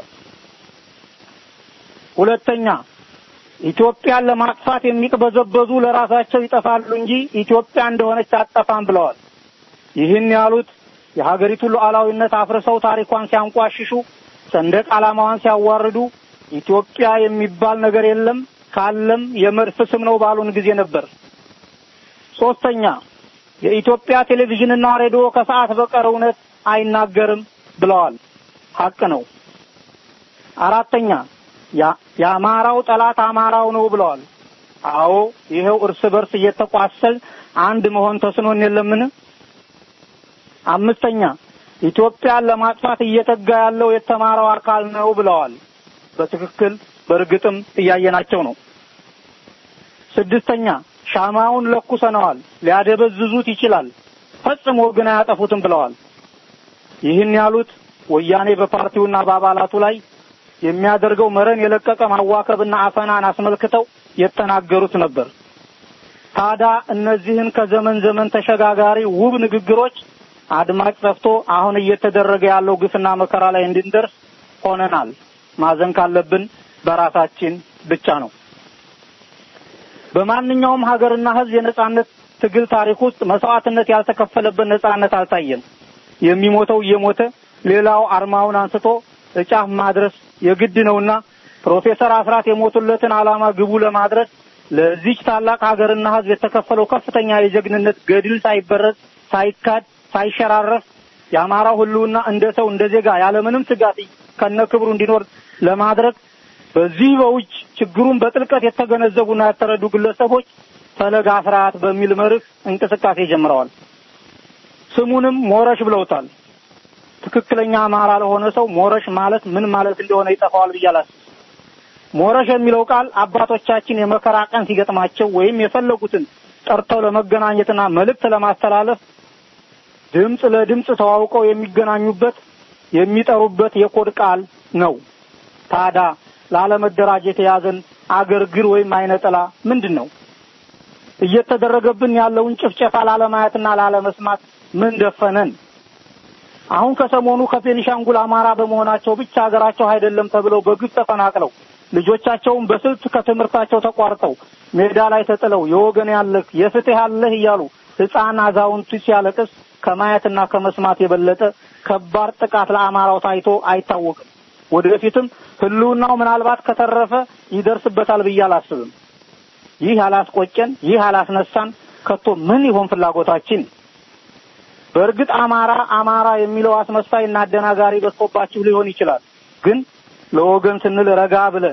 [SPEAKER 7] ሁለተኛ ኢትዮጵያን ለማጥፋት የሚቅበዘበዙ ለራሳቸው ይጠፋሉ እንጂ ኢትዮጵያ እንደሆነች አጠፋም ብለዋል። ይህን ያሉት የሀገሪቱን ሉዓላዊነት አፍርሰው ታሪኳን ሲያንቋሽሹ፣ ሰንደቅ ዓላማዋን ሲያዋርዱ ኢትዮጵያ የሚባል ነገር የለም ካለም የመድፍ ስም ነው ባሉን ጊዜ ነበር። ሶስተኛ የኢትዮጵያ ቴሌቪዥንና ሬዲዮ ከሰዓት በቀር እውነት አይናገርም ብለዋል። ሀቅ ነው። አራተኛ የአማራው ጠላት አማራው ነው ብለዋል። አዎ ይኸው እርስ በርስ እየተቋሰል አንድ መሆን ተስኖን የለምን? አምስተኛ ኢትዮጵያን ለማጥፋት እየተጋ ያለው የተማረው አካል ነው ብለዋል። በትክክል በእርግጥም እያየናቸው ነው። ስድስተኛ ሻማውን ለኩሰነዋል፣ ሊያደበዝዙት ይችላል፣ ፈጽሞ ግን አያጠፉትም ብለዋል። ይህን ያሉት ወያኔ በፓርቲውና በአባላቱ ላይ የሚያደርገው መረን የለቀቀ ማዋከብና አፈናን አስመልክተው የተናገሩት ነበር። ታዲያ እነዚህን ከዘመን ዘመን ተሸጋጋሪ ውብ ንግግሮች አድማጭ ጠፍቶ አሁን እየተደረገ ያለው ግፍና መከራ ላይ እንድንደርስ ሆነናል። ማዘን ካለብን በራሳችን ብቻ ነው። በማንኛውም ሀገርና ሕዝብ የነጻነት ትግል ታሪክ ውስጥ መስዋዕትነት ያልተከፈለበት ነጻነት አልታየም። የሚሞተው እየሞተ ሌላው አርማውን አንስቶ እጫፍ ማድረስ የግድ ነውና ፕሮፌሰር አስራት የሞቱለትን ዓላማ ግቡ ለማድረስ ለዚች ታላቅ ሀገርና ሕዝብ የተከፈለው ከፍተኛ የጀግንነት ገድል ሳይበረዝ፣ ሳይካድ፣ ሳይሸራረፍ የአማራው ህልውና እንደ ሰው እንደ ዜጋ ያለምንም ስጋት ከነ ክብሩ እንዲኖር ለማድረግ በዚህ በውጭ ችግሩን በጥልቀት የተገነዘቡና ያተረዱ ግለሰቦች ፈለግ አስራት በሚል መርህ እንቅስቃሴ ጀምረዋል። ስሙንም ሞረሽ ብለውታል። ትክክለኛ አማራ ለሆነ ሰው ሞረሽ ማለት ምን ማለት እንደሆነ ይጠፋዋል ብዬ አላስብም። ሞረሽ የሚለው ቃል አባቶቻችን የመከራ ቀን ሲገጥማቸው ወይም የፈለጉትን ጠርተው ለመገናኘትና መልእክት ለማስተላለፍ ድምፅ ለድምፅ ተዋውቀው የሚገናኙበት የሚጠሩበት የኮድ ቃል ነው። ታዳ ላለመደራጀት የያዘን አገር ግር ወይም አይነጥላ ምንድን ነው? እየተደረገብን ያለውን ጭፍጨፋ ላለማየትና ላለመስማት ምን ደፈነን? አሁን ከሰሞኑ ከቤኒሻንጉል አማራ በመሆናቸው ብቻ ሀገራቸው አይደለም ተብለው በግፍ ተፈናቅለው ልጆቻቸውን በስልት ከትምህርታቸው ተቋርጠው ሜዳ ላይ ተጥለው የወገን ያለህ የፍትህ ያለህ እያሉ ሕፃን አዛውንቱ ሲያለቅስ ከማየትና ከመስማት የበለጠ ከባድ ጥቃት ለአማራው ታይቶ አይታወቅም። ወደፊትም ህልውናው ምናልባት ከተረፈ ይደርስበታል ብዬ አላስብም። ይህ አላስቆጨን፣ ይህ አላስነሳን ከቶ ምን ይሆን ፍላጎታችን? በእርግጥ አማራ አማራ የሚለው አስመሳይና አደናጋሪ በዝቶባችሁ ሊሆን ይችላል። ግን ለወገን ስንል ረጋ ብለን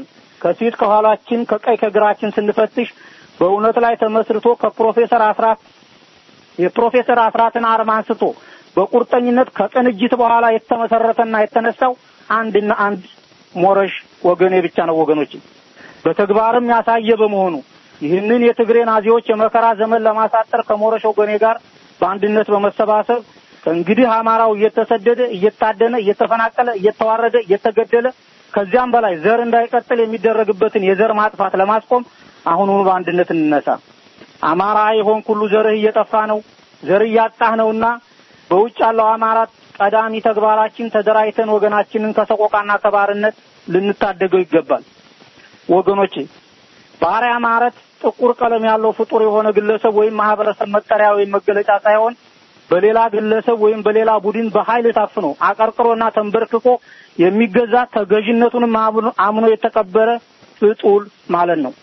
[SPEAKER 7] ከፊት ከኋላችን ከቀኝ ከግራችን ስንፈትሽ በእውነት ላይ ተመስርቶ ከፕሮፌሰር አስራት የፕሮፌሰር አስራትን አርማ አንስቶ በቁርጠኝነት ከቅንጅት በኋላ የተመሰረተና የተነሳው አንድና አንድ ሞረሽ ወገኔ ብቻ ነው። ወገኖች በተግባርም ያሳየ በመሆኑ ይህንን የትግሬ ናዚዎች የመከራ ዘመን ለማሳጠር ከሞረሽ ወገኔ ጋር በአንድነት በመሰባሰብ ከእንግዲህ አማራው እየተሰደደ እየታደነ እየተፈናቀለ እየተዋረደ እየተገደለ ከዚያም በላይ ዘር እንዳይቀጥል የሚደረግበትን የዘር ማጥፋት ለማስቆም አሁኑኑ በአንድነት እንነሳ። አማራ የሆን ሁሉ ዘርህ እየጠፋ ነው፣ ዘር እያጣህ ነውና በውጭ ያለው አማራ ቀዳሚ ተግባራችን ተደራጅተን ወገናችንን ከሰቆቃና ከባርነት ልንታደገው ይገባል። ወገኖቼ ባሪያ ማለት ጥቁር ቀለም ያለው ፍጡር የሆነ ግለሰብ ወይም ማህበረሰብ መጠሪያ ወይም መገለጫ ሳይሆን በሌላ ግለሰብ ወይም በሌላ ቡድን በኃይል ታፍኖ አቀርቅሮና ተንበርክኮ የሚገዛ ተገዥነቱንም አምኖ የተቀበረ ፍጡር ማለት ነው።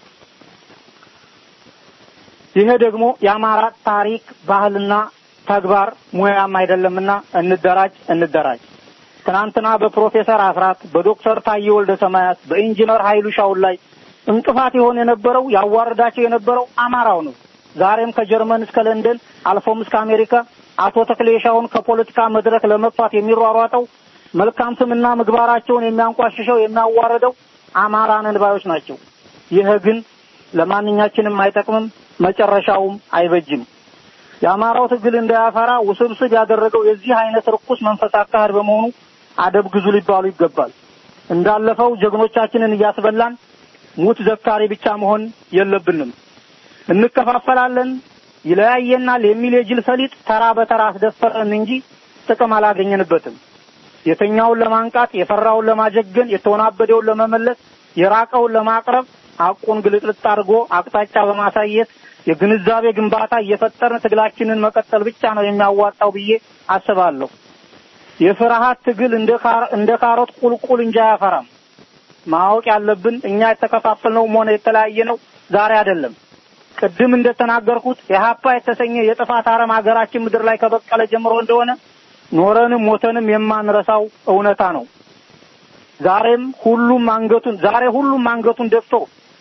[SPEAKER 7] ይሄ ደግሞ የአማራ ታሪክ ባህልና ተግባር ሙያም አይደለምና እንደራጅ እንደራጅ። ትናንትና በፕሮፌሰር አስራት በዶክተር ታዬ ወልደ ሰማያት በኢንጂነር ኃይሉ ሻውል ላይ እንቅፋት የሆነ የነበረው ያዋረዳቸው የነበረው አማራው ነው። ዛሬም ከጀርመን እስከ ለንደን አልፎም እስከ አሜሪካ አቶ ተክሌሻውን ከፖለቲካ መድረክ ለመጥፋት የሚሯሯጠው መልካም ስምና ምግባራቸውን የሚያንቋሽሸው የሚያዋረደው አማራ ነን ባዮች ናቸው። ይህ ግን ለማንኛችንም አይጠቅምም፣ መጨረሻውም አይበጅም። የአማራው ትግል እንዳያፈራ ውስብስብ ያደረገው የዚህ አይነት ርኩስ መንፈስ አካሄድ በመሆኑ አደብ ግዙ ሊባሉ ይገባል። እንዳለፈው ጀግኖቻችንን እያስበላን ሙት ዘካሪ ብቻ መሆን የለብንም። እንከፋፈላለን፣ ይለያየናል የሚል የጅል ሰሊጥ ተራ በተራ አስደፈረን እንጂ ጥቅም አላገኘንበትም። የተኛውን ለማንቃት፣ የፈራውን ለማጀገን፣ የተወናበደውን ለመመለስ፣ የራቀውን ለማቅረብ ሐቁን ግልጥልጥ አድርጎ አቅጣጫ በማሳየት የግንዛቤ ግንባታ እየፈጠርን ትግላችንን መቀጠል ብቻ ነው የሚያዋጣው ብዬ አስባለሁ። የፍርሃት ትግል እንደ እንደ ካሮት ቁልቁል እንጂ አያፈራም። ማወቅ ያለብን እኛ የተከፋፈልነውም ሆነ የተለያየ ነው ዛሬ አይደለም። ቅድም እንደተናገርኩት የሀፓ የተሰኘ የጥፋት አረም ሀገራችን ምድር ላይ ከበቀለ ጀምሮ እንደሆነ ኖረንም ሞተንም የማንረሳው እውነታ ነው። ዛሬም ሁሉም አንገቱን ዛሬ ሁሉም አንገቱን ደፍቶ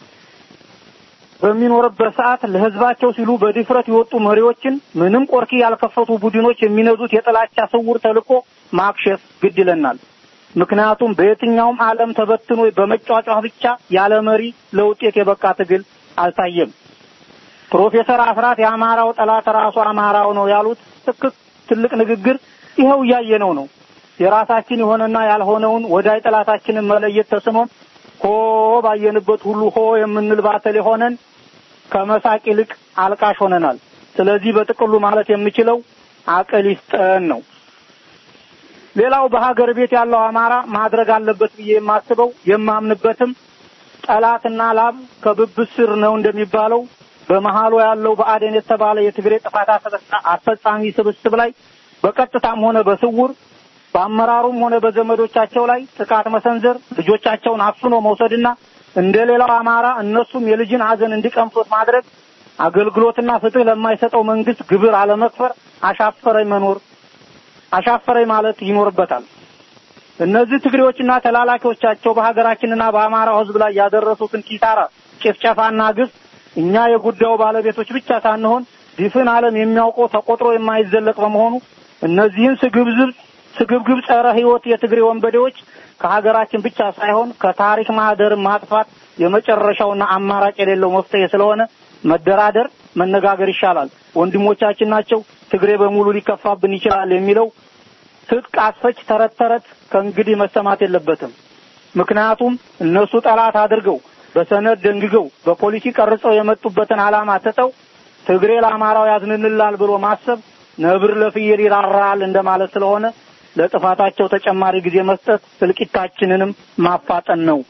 [SPEAKER 7] በሚኖርበት ሰዓት ለሕዝባቸው ሲሉ በድፍረት የወጡ መሪዎችን ምንም ቆርኪ ያልከፈቱ ቡድኖች የሚነዙት የጥላቻ ስውር ተልዕኮ ማክሸፍ ግድ ይለናል። ምክንያቱም በየትኛውም ዓለም ተበትኖ በመጫጫህ ብቻ ያለ መሪ ለውጤት የበቃ ትግል አልታየም። ፕሮፌሰር አስራት የአማራው ጠላት ራሱ አማራው ነው ያሉት ትክክ ትልቅ ንግግር ይኸው እያየነው ነው። የራሳችን የሆነና ያልሆነውን ወዳይ ጠላታችንን መለየት ተስኖን ሆ ባየንበት ሁሉ ሆ የምንል ባተል የሆነን ከመሳቅ ይልቅ አልቃሽ ሆነናል። ስለዚህ በጥቅሉ ማለት የምችለው አቅል ይስጠን ነው። ሌላው በሀገር ቤት ያለው አማራ ማድረግ አለበት ብዬ የማስበው የማምንበትም ጠላትና ላም ከብብት ስር ነው እንደሚባለው በመሃሉ ያለው በአደን የተባለ የትግሬ ጥፋት አስፈጻሚ ስብስብ ላይ በቀጥታም ሆነ በስውር በአመራሩም ሆነ በዘመዶቻቸው ላይ ጥቃት መሰንዘር፣ ልጆቻቸውን አፍኖ መውሰድና እንደ ሌላው አማራ እነሱም የልጅን ሐዘን እንዲቀምሱት ማድረግ፣ አገልግሎትና ፍትህ ለማይሰጠው መንግስት ግብር አለመክፈር፣ አሻፈረኝ መኖር አሻፈረኝ ማለት ይኖርበታል። እነዚህ ትግሬዎችና ተላላኪዎቻቸው በሀገራችንና በአማራው ሕዝብ ላይ ያደረሱትን ኪሳራ፣ ጭፍጨፋና ግፍ እኛ የጉዳዩ ባለቤቶች ብቻ ሳንሆን ድፍን ዓለም የሚያውቀው ተቆጥሮ የማይዘለቅ በመሆኑ እነዚህን ስግብዝብ ስግብግብ ጸረ ሕይወት የትግሬ ወንበዴዎች ከሀገራችን ብቻ ሳይሆን ከታሪክ ማህደር ማጥፋት የመጨረሻውና አማራጭ የሌለው መፍትሄ ስለሆነ መደራደር፣ መነጋገር ይሻላል። ወንድሞቻችን ናቸው። ትግሬ በሙሉ ሊከፋብን ይችላል የሚለው ትጥቅ አስፈች ተረት ተረት ከእንግዲህ መሰማት የለበትም። ምክንያቱም እነሱ ጠላት አድርገው በሰነድ ደንግገው በፖሊሲ ቀርጸው የመጡበትን ዓላማ ትተው ትግሬ ለአማራው ያዝንንላል ብሎ ማሰብ ነብር ለፍየል ይራራል እንደማለት ስለሆነ ለጥፋታቸው ተጨማሪ ጊዜ መስጠት እልቂታችንንም ማፋጠን ነው።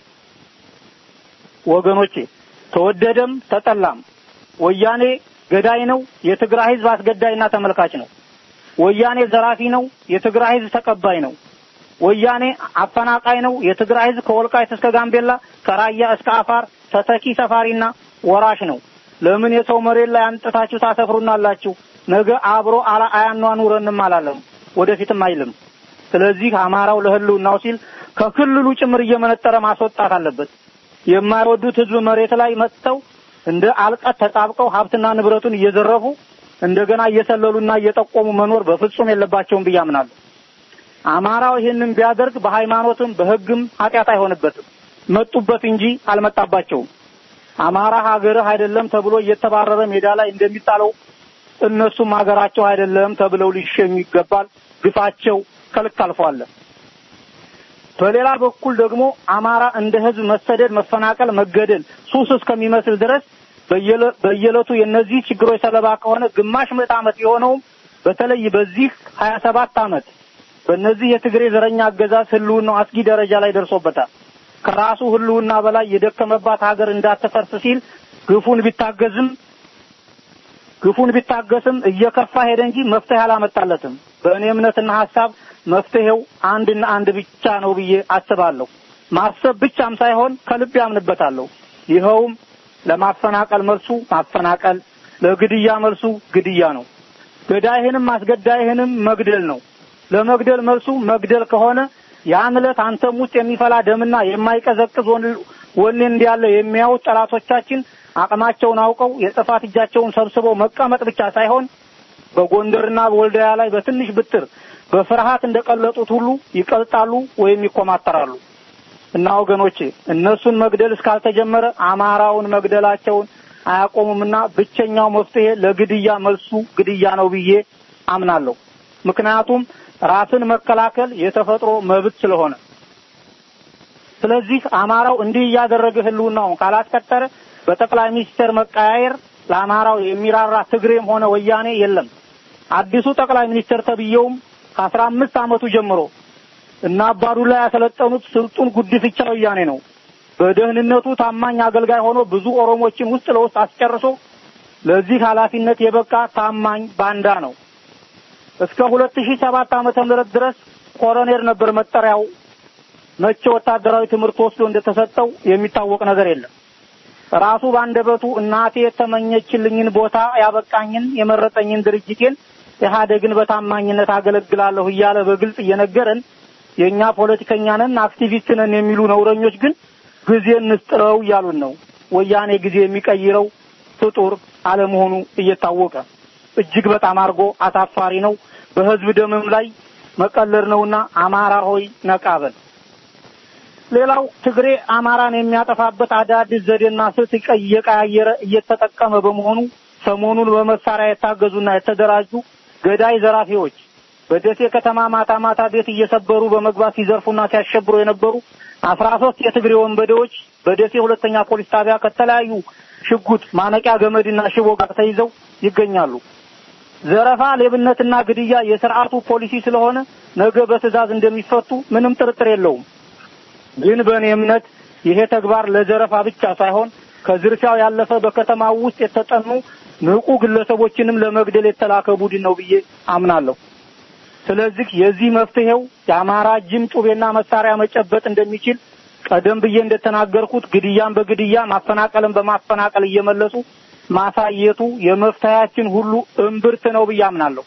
[SPEAKER 7] ወገኖቼ ተወደደም ተጠላም ወያኔ ገዳይ ነው፣ የትግራይ ህዝብ አስገዳይና ተመልካች ነው። ወያኔ ዘራፊ ነው፣ የትግራይ ህዝብ ተቀባይ ነው። ወያኔ አፈናቃይ ነው፣ የትግራይ ህዝብ ከወልቃይት እስከ ጋምቤላ ከራያ እስከ አፋር ተተኪ ሰፋሪና ወራሽ ነው። ለምን የሰው መሬት ላይ አንጥታችሁ ታሰፍሩናላችሁ? ነገ አብሮ አላ አያኗኑረንም አላለም፣ ወደፊትም አይልም። ስለዚህ አማራው ለህልውናው ሲል ከክልሉ ጭምር እየመነጠረ ማስወጣት አለበት። የማይወዱት ህዝብ መሬት ላይ መጥተው እንደ አልቀት ተጣብቀው ሀብትና ንብረቱን እየዘረፉ እንደገና እየሰለሉና እየጠቆሙ መኖር በፍጹም የለባቸውም ብዬ አምናለሁ። አማራው ይህንን ቢያደርግ በሃይማኖትም በህግም ኃጢአት አይሆንበትም። መጡበት እንጂ አልመጣባቸውም። አማራ ሀገርህ አይደለም ተብሎ እየተባረረ ሜዳ ላይ እንደሚጣለው እነሱም ሀገራቸው አይደለም ተብለው ሊሸኙ ይገባል። ግፋቸው ከልክ አልፏል። በሌላ በኩል ደግሞ አማራ እንደ ህዝብ መሰደድ፣ መፈናቀል፣ መገደል ሱስ እስከሚመስል ድረስ በየዕለቱ የእነዚህ ችግሮች ሰለባ ከሆነ ግማሽ ምዕት ዓመት የሆነውም በተለይ በዚህ ሀያ ሰባት ዓመት በእነዚህ የትግሬ ዘረኛ አገዛዝ ህልውናው አስጊ ደረጃ ላይ ደርሶበታል። ከራሱ ህልውና በላይ የደከመባት ሀገር እንዳትፈርስ ሲል ግፉን ቢታገዝም ግፉን ቢታገስም እየከፋ ሄደ እንጂ መፍትሄ አላመጣለትም። በእኔ እምነትና ሀሳብ መፍትሄው አንድና አንድ ብቻ ነው ብዬ አስባለሁ። ማሰብ ብቻም ሳይሆን ከልብ ያምንበታለሁ። ይኸውም ለማፈናቀል መልሱ ማፈናቀል፣ ለግድያ መልሱ ግድያ ነው። ገዳይህንም አስገዳይህንም መግደል ነው። ለመግደል መልሱ መግደል ከሆነ ያን ዕለት አንተም ውስጥ የሚፈላ ደምና የማይቀዘቅዝ ወኔ እንዳለ የሚያዩት ጠላቶቻችን አቅማቸውን አውቀው የጥፋት እጃቸውን ሰብስበው መቀመጥ ብቻ ሳይሆን በጎንደርና በወልዳያ ላይ በትንሽ ብትር በፍርሃት እንደቀለጡት ሁሉ ይቀልጣሉ ወይም ይኮማተራሉ። እና ወገኖቼ እነሱን መግደል እስካልተጀመረ አማራውን መግደላቸውን አያቆሙምና ብቸኛው መፍትሄ ለግድያ መልሱ ግድያ ነው ብዬ አምናለሁ። ምክንያቱም ራስን መከላከል የተፈጥሮ መብት ስለሆነ። ስለዚህ አማራው እንዲህ እያደረገ ህልውናውን ካላስቀጠረ በጠቅላይ ሚኒስትር መቀያየር ለአማራው የሚራራ ትግሬም ሆነ ወያኔ የለም። አዲሱ ጠቅላይ ሚኒስትር ተብዬውም ከአስራ አምስት ዓመቱ ጀምሮ እና አባዱላ ያሰለጠኑት ስልጡን ጉድፍቻ ወያኔ ነው። በደህንነቱ ታማኝ አገልጋይ ሆኖ ብዙ ኦሮሞችን ውስጥ ለውስጥ አስጨርሶ ለዚህ ኃላፊነት የበቃ ታማኝ ባንዳ ነው። እስከ ሁለት ሺህ ሰባት ዓመተ ምህረት ድረስ ኮሎኔል ነበር መጠሪያው። መቼ ወታደራዊ ትምህርት ወስዶ እንደተሰጠው የሚታወቅ ነገር የለም። ራሱ ባንደበቱ እናቴ የተመኘችልኝን ቦታ ያበቃኝን የመረጠኝን ድርጅቴን ኢህአዴግን በታማኝነት አገለግላለሁ እያለ በግልጽ እየነገረን የእኛ ፖለቲከኛ ነን አክቲቪስት ነን የሚሉ ነውረኞች ግን ጊዜ እንስጥረው እያሉን ነው። ወያኔ ጊዜ የሚቀይረው ፍጡር አለመሆኑ እየታወቀ እጅግ በጣም አድርጎ አሳፋሪ ነው። በህዝብ ደምም ላይ መቀለር ነውና አማራ ሆይ ነቃበል። ሌላው ትግሬ አማራን የሚያጠፋበት አዳዲስ ዘዴና ስልት እየቀያየረ እየተጠቀመ በመሆኑ ሰሞኑን በመሳሪያ የታገዙና የተደራጁ ገዳይ ዘራፊዎች በደሴ ከተማ ማታ ማታ ቤት እየሰበሩ በመግባት ሲዘርፉና ሲያሸብሩ የነበሩ አስራ ሶስት የትግሬ ወንበዴዎች በደሴ ሁለተኛ ፖሊስ ጣቢያ ከተለያዩ ሽጉጥ፣ ማነቂያ ገመድና ሽቦ ጋር ተይዘው ይገኛሉ። ዘረፋ፣ ሌብነትና ግድያ የስርዓቱ ፖሊሲ ስለሆነ ነገ በትዕዛዝ እንደሚፈቱ ምንም ጥርጥር የለውም። ግን በእኔ እምነት ይሄ ተግባር ለዘረፋ ብቻ ሳይሆን ከዝርፊያው ያለፈ በከተማው ውስጥ የተጠኑ ንቁ ግለሰቦችንም ለመግደል የተላከ ቡድን ነው ብዬ አምናለሁ። ስለዚህ የዚህ መፍትሄው የአማራ ጅም ጩቤና መሳሪያ መጨበጥ እንደሚችል ቀደም ብዬ እንደተናገርኩት ግድያን በግድያ ማፈናቀልን በማፈናቀል እየመለሱ ማሳየቱ የመፍትሄያችን ሁሉ እምብርት ነው ብዬ አምናለሁ።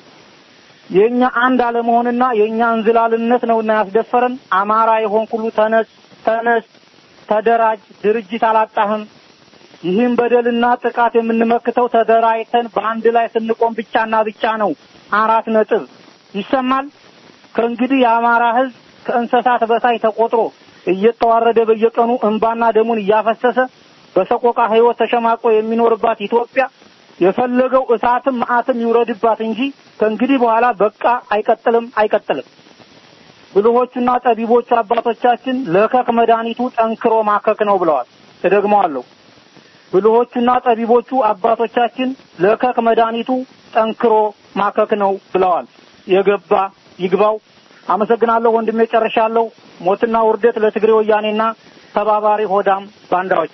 [SPEAKER 7] የኛ አንድ አለመሆንና የኛ እንዝላልነት ነውና ያስደፈረን። አማራ የሆን ሁሉ ተነስ፣ ተነስ፣ ተደራጅ፣ ድርጅት አላጣህም። ይህም በደልና ጥቃት የምንመክተው ተደራጅተን በአንድ ላይ ስንቆም ብቻና ብቻ ነው። አራት ነጥብ ይሰማል። ከእንግዲህ የአማራ ሕዝብ ከእንስሳት በታይ ተቆጥሮ እየተዋረደ በየቀኑ እንባና ደሙን እያፈሰሰ በሰቆቃ ሕይወት ተሸማቆ የሚኖርባት ኢትዮጵያ የፈለገው እሳትም መዓትም ይውረድባት እንጂ ከእንግዲህ በኋላ በቃ አይቀጥልም አይቀጥልም። ብልሆቹና ጠቢቦቹ አባቶቻችን ለከክ መድኃኒቱ ጠንክሮ ማከክ ነው ብለዋል። እደግመዋለሁ። ብልሆቹና ጠቢቦቹ አባቶቻችን ለከክ መድኃኒቱ ጠንክሮ ማከክ ነው ብለዋል። የገባ ይግባው። አመሰግናለሁ ወንድሜ፣ ጨርሻለሁ። ሞትና ውርደት ለትግሬ ወያኔና ተባባሪ ሆዳም ባንዳዎች።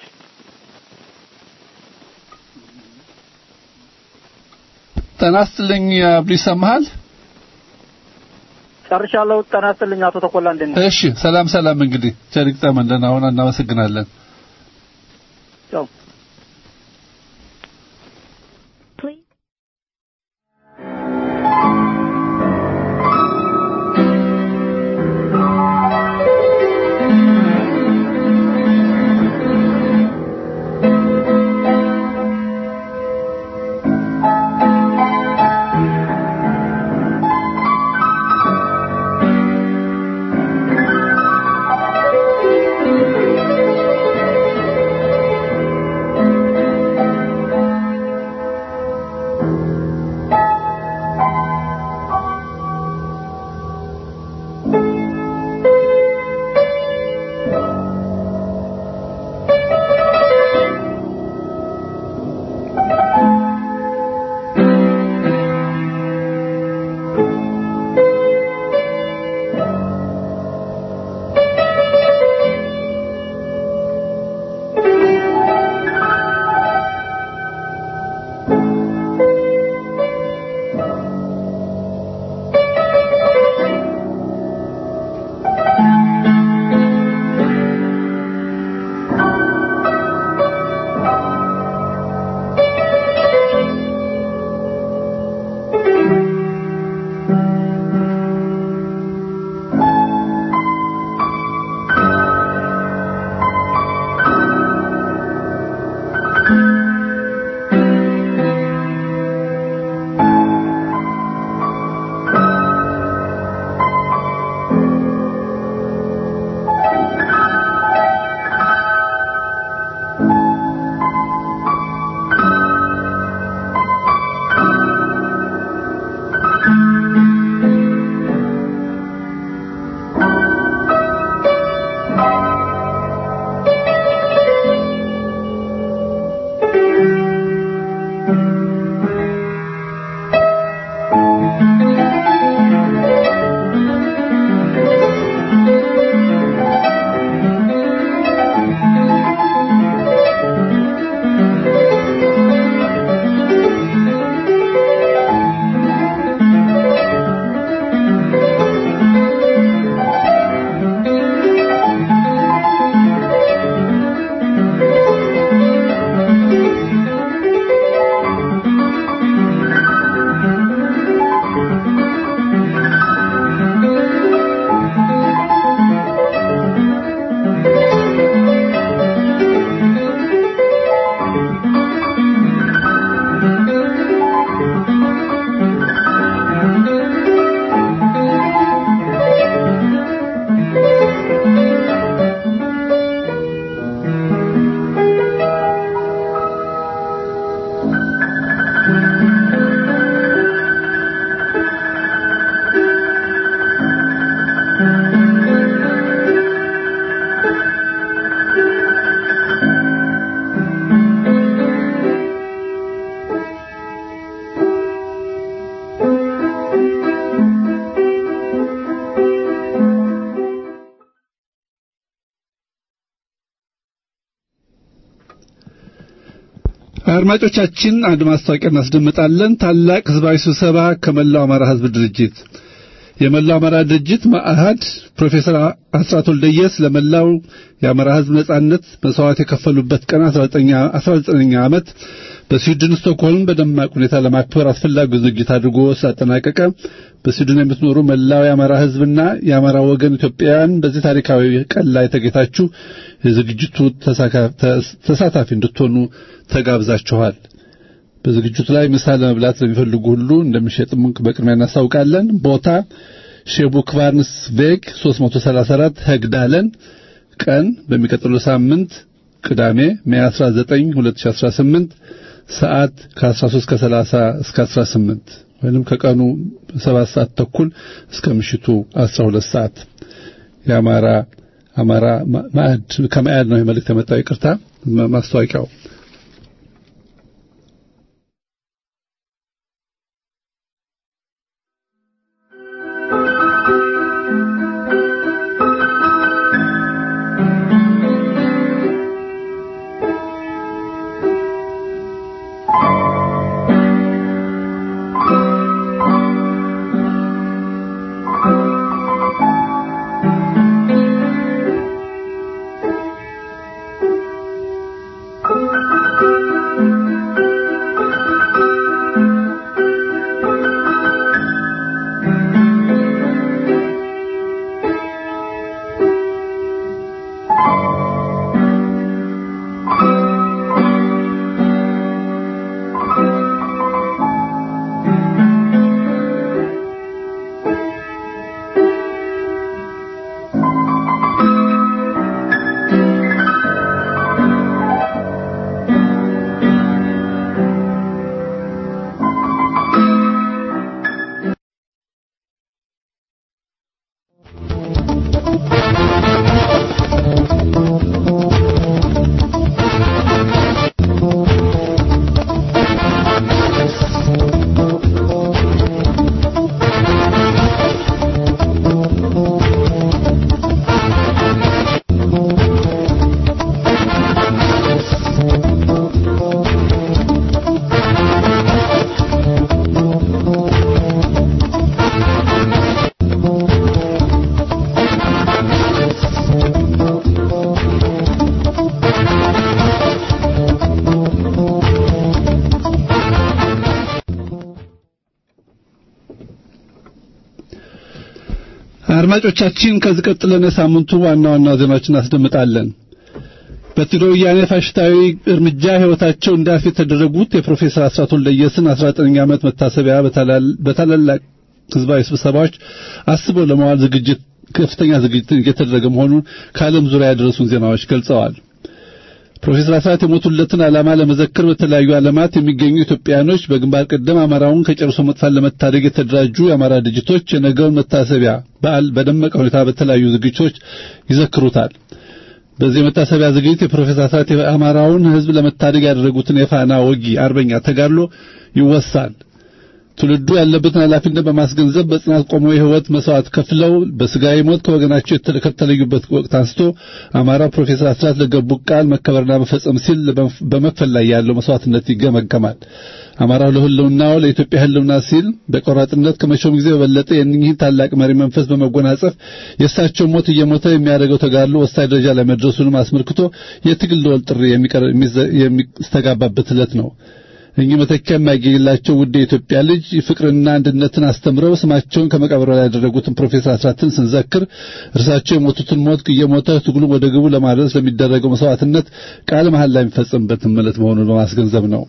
[SPEAKER 6] ጤና ይስጥልኝ አብዱ ይሰማሃል?
[SPEAKER 7] ጨርሻለሁ። ጤና ይስጥልኝ አቶ ተኮላ እንደት ነህ?
[SPEAKER 6] እሺ፣ ሰላም ሰላም። እንግዲህ ቸሪክ ጠመንደን አሁን እናመሰግናለን።
[SPEAKER 7] ቻው።
[SPEAKER 6] አድማጮቻችን አንድ ማስታወቂያ እናስደምጣለን። ታላቅ ህዝባዊ ስብሰባ ከመላው አማራ ህዝብ ድርጅት የመላው አማራ ድርጅት ማአሃድ ፕሮፌሰር አስራት ወልደየስ ለመላው የአማራ ህዝብ ነጻነት መስዋዕት የከፈሉበት ቀን 19ኛ ዓመት በስዊድን ስቶክሆልም በደማቅ ሁኔታ ለማክበር አስፈላጊ ዝግጅት አድርጎ ስላጠናቀቀ በስዊድን የምትኖሩ መላው የአማራ ህዝብና የአማራ ወገን ኢትዮጵያውያን በዚህ ታሪካዊ ቀን ላይ ተገኝታችሁ የዝግጅቱ ተሳታፊ እንድትሆኑ ተጋብዛችኋል። በዝግጅቱ ላይ ምሳ ለመብላት ለሚፈልጉ ሁሉ እንደሚሸጥም በቅድሚያ እናስታውቃለን። ቦታ ሼቡክ ቫርንስ ቬግ 334 ሄግዳለን። ቀን በሚቀጥለው ሳምንት ቅዳሜ ሜይ 19 2018 ሰዓት ከ13 ከ30 እስከ 18 ወይንም ከቀኑ 7 ሰዓት ተኩል እስከ ምሽቱ 12 ሰዓት የአማራ አማራ ማዕድ ከማዕድ ነው የመልእክት የመጣው ይቅርታ ማስታወቂያው አድማጮቻችን ከዚህ ቀጥለን የሳምንቱ ዋና ዋና ዜናዎችን እናስደምጣለን። በትግራይ ወያኔ ፋሽስታዊ እርምጃ ሕይወታቸው እንዳያልፍ የተደረጉት የፕሮፌሰር አስራት ወልደየስን 19ኛ ዓመት መታሰቢያ በታላላቅ ህዝባዊ ስብሰባዎች አስበው ለመዋል ዝግጅት ከፍተኛ ዝግጅት እየተደረገ መሆኑን ከዓለም ዙሪያ ያደረሱን ዜናዎች ገልጸዋል። ፕሮፌሰር አስራት የሞቱለትን ዓላማ ለመዘከር በተለያዩ ዓለማት የሚገኙ ኢትዮጵያኖች በግንባር ቀደም አማራውን ከጨርሶ መጥፋት ለመታደግ የተደራጁ የአማራ ድርጅቶች የነገውን መታሰቢያ በዓል በደመቀ ሁኔታ በተለያዩ ዝግጅቶች ይዘክሩታል። በዚህ የመታሰቢያ ዝግጅት የፕሮፌሰር አስራት የአማራውን ሕዝብ ለመታደግ ያደረጉትን የፋና ወጊ አርበኛ ተጋድሎ ይወሳል። ትውልዱ ያለበትን ኃላፊነት በማስገንዘብ በጽናት ቆመው የህይወት መስዋዕት ከፍለው በስጋዊ ሞት ከወገናቸው ከተለዩበት ወቅት አንስቶ አማራ ፕሮፌሰር አስራት ለገቡ ቃል መከበርና መፈጸም ሲል በመክፈል ላይ ያለው መስዋዕትነት ይገመገማል። አማራው ለህልውናው ለኢትዮጵያ ህልውና ሲል በቆራጥነት ከመቼውም ጊዜ በበለጠ የእኚህን ታላቅ መሪ መንፈስ በመጎናጸፍ የእሳቸው ሞት እየሞተ የሚያደርገው ተጋድሎ ወሳኝ ደረጃ ላይ መድረሱንም አስመልክቶ የትግል ደወል ጥሪ የሚስተጋባበት ዕለት ነው። እኚህ መተኪያ የማይገኝላቸው ውድ የኢትዮጵያ ልጅ ፍቅርና አንድነትን አስተምረው ስማቸውን ከመቃብር ላይ ያደረጉትን ፕሮፌሰር አስራትን ስንዘክር እርሳቸው የሞቱትን ሞት እየሞተ ትግሉን ወደ ግቡ ለማድረስ ለሚደረገው መስዋዕትነት ቃል መሐላ የሚፈጸምበት ዕለት መሆኑን በማስገንዘብ ነው።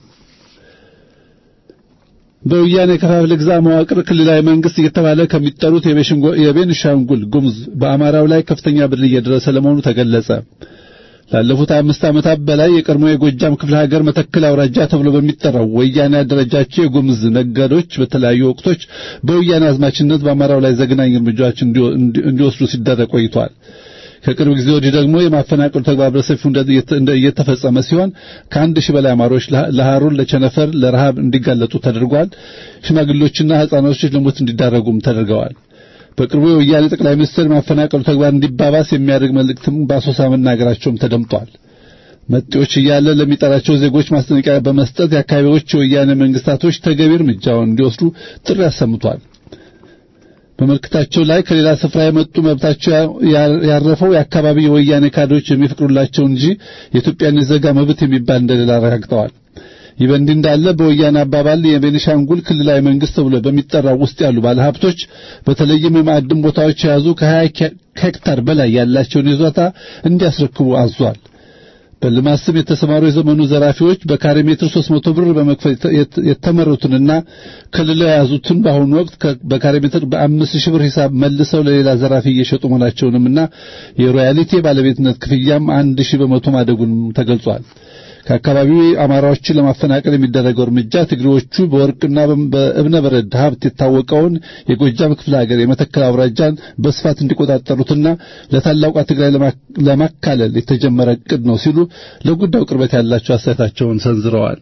[SPEAKER 6] በወያኔ ከፋፍለ ግዛ መዋቅር ክልላዊ መንግስት እየተባለ ከሚጠሩት የቤኒሻንጉል ጉሙዝ በአማራው ላይ ከፍተኛ በደል እየደረሰ ለመሆኑ ተገለጸ። ላለፉት አምስት ዓመታት በላይ የቀድሞ የጎጃም ክፍለ ሀገር መተከል አውራጃ ተብሎ በሚጠራው ወያኔ ያደረጃቸው የጉምዝ ነጋዴዎች በተለያዩ ወቅቶች በወያኔ አዝማችነት በአማራው ላይ ዘግናኝ እርምጃዎች እንዲወስዱ ሲደረግ ቆይቷል። ከቅርብ ጊዜ ወዲህ ደግሞ የማፈናቀሉ ተግባር በሰፊው እየተፈጸመ ሲሆን ከአንድ ሺህ በላይ አማሮች ለሐሩር፣ ለቸነፈር፣ ለረሃብ እንዲጋለጡ ተደርጓል። ሽማግሌዎችና ሕፃናቶች ለሞት እንዲዳረጉም ተደርገዋል። በቅርቡ የወያኔ ጠቅላይ ሚኒስትር ማፈናቀሉ ተግባር እንዲባባስ የሚያደርግ መልእክትም በአሶሳ መናገራቸውም ተደምጧል። መጤዎች እያለ ለሚጠራቸው ዜጎች ማስጠንቀቂያ በመስጠት የአካባቢዎች የወያኔ መንግስታቶች ተገቢ እርምጃውን እንዲወስዱ ጥሪ አሰምቷል። በመልእክታቸው ላይ ከሌላ ስፍራ የመጡ መብታቸው ያረፈው የአካባቢ የወያኔ ካድሬዎች የሚፈቅዱላቸው እንጂ የኢትዮጵያን ዜጋ መብት የሚባል እንደሌላ አረጋግጠዋል። ይህ በእንዲህ እንዳለ በወያኔ አባባል የቤኒሻንጉል ክልላዊ መንግስት ተብሎ በሚጠራው ውስጥ ያሉ ባለሀብቶች በተለይም የማዕድን ቦታዎች የያዙ ከ20 ሄክታር በላይ ያላቸውን ይዞታ እንዲያስረክቡ አዟል። በልማት ስም የተሰማሩ የዘመኑ ዘራፊዎች በካሬ ሜትር 300 ብር በመክፈል የተመረቱንና ክልለው የያዙትን በአሁኑ ወቅት በካሬ ሜትር በአምስት ሺህ ብር ሂሳብ መልሰው ለሌላ ዘራፊ እየሸጡ መሆናቸውንምና የሮያሊቲ ባለቤትነት ክፍያም አንድ ሺህ በመቶ ማደጉንም ተገልጿል። ከአካባቢው አማራዎችን ለማፈናቀል የሚደረገው እርምጃ ትግሬዎቹ በወርቅና በእብነ በረድ ሀብት የታወቀውን የጎጃም ክፍለ ሀገር የመተከል አውራጃን በስፋት እንዲቆጣጠሩትና ለታላቋ ትግራይ ለማካለል የተጀመረ እቅድ ነው ሲሉ ለጉዳዩ ቅርበት ያላቸው አስተያየታቸውን ሰንዝረዋል።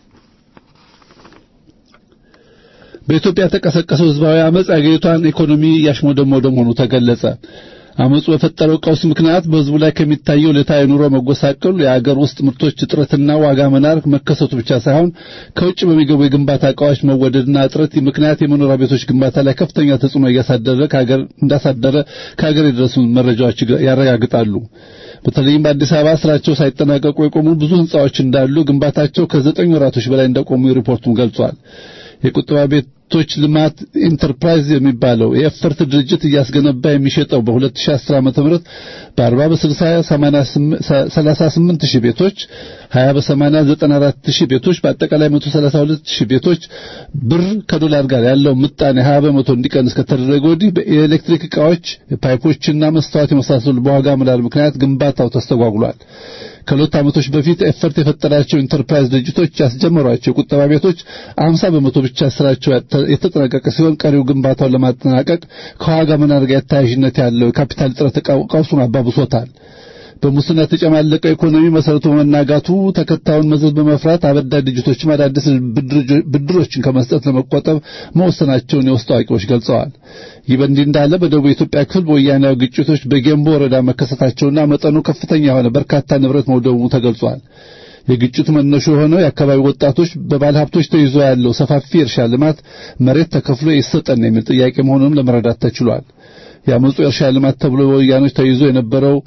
[SPEAKER 6] በኢትዮጵያ የተቀሰቀሰው ህዝባዊ አመጽ አገሪቷን ኢኮኖሚ እያሽሞደሞደ መሆኑ ተገለጸ። አመጹ በፈጠረው ቀውስ ምክንያት በህዝቡ ላይ ከሚታየው ዕለታዊ ኑሮ መጎሳቀሉ የአገር ውስጥ ምርቶች እጥረትና ዋጋ መናር መከሰቱ ብቻ ሳይሆን ከውጭ በሚገቡ የግንባታ ዕቃዎች መወደድና እጥረት ምክንያት የመኖሪያ ቤቶች ግንባታ ላይ ከፍተኛ ተጽዕኖ እያሳደረ ከሀገር እንዳሳደረ ከሀገር የደረሱ መረጃዎች ያረጋግጣሉ። በተለይም በአዲስ አበባ ስራቸው ሳይጠናቀቁ የቆሙ ብዙ ህንጻዎች እንዳሉ፣ ግንባታቸው ከዘጠኝ ወራቶች በላይ እንደቆሙ ሪፖርቱም ገልጿል። የቁጠባ ቤቶች ልማት ኢንተርፕራይዝ የሚባለው የኤፈርት ድርጅት እያስገነባ የሚሸጠው በ2010 ዓ.ም በ40 በ60 38 ሺህ ቤቶች 20 በ80 94 ሺህ ቤቶች በአጠቃላይ 132 ሺህ ቤቶች ብር ከዶላር ጋር ያለው ምጣኔ 20 በመቶ እንዲቀንስ ከተደረገ ወዲህ የኤሌክትሪክ ዕቃዎች፣ ፓይፖችና መስታወት የመሳሰሉ በዋጋ መናር ምክንያት ግንባታው ተስተጓጉሏል። ከሁለት ዓመቶች በፊት ኤፈርት የፈጠራቸው ኢንተርፕራይዝ ድርጅቶች ያስጀመሯቸው የቁጠባ ቤቶች 50 በመቶ ብቻ ስራቸው የተጠናቀቀ ሲሆን ቀሪው ግንባታውን ለማጠናቀቅ ከዋጋ መናር ጋር ተያያዥነት ያለው የካፒታል እጥረት ቀውሱን አባብሶታል። በሙስና የተጨማለቀው ኢኮኖሚ መሰረቱ በመናጋቱ ተከታዩን መዘዝ በመፍራት አበዳሪ ድርጅቶችም አዳዲስ ብድሮችን ከመስጠት ለመቆጠብ መወሰናቸውን የውስጥ አዋቂዎች ገልጸዋል። ይህ በእንዲህ እንዳለ በደቡብ የኢትዮጵያ ክፍል በወያኔያዊ ግጭቶች በጌምቦ ወረዳ መከሰታቸውና መጠኑ ከፍተኛ የሆነ በርካታ ንብረት መውደሙ ተገልጿል። የግጭቱ መነሾ የሆነው የአካባቢ ወጣቶች በባለሀብቶች ተይዞ ያለው ሰፋፊ እርሻ ልማት መሬት ተከፍሎ ይሰጠን የሚል ጥያቄ መሆኑንም ለመረዳት ተችሏል። የአመፁ የእርሻ ልማት ተብሎ በወያኖች ተይዞ የነበረው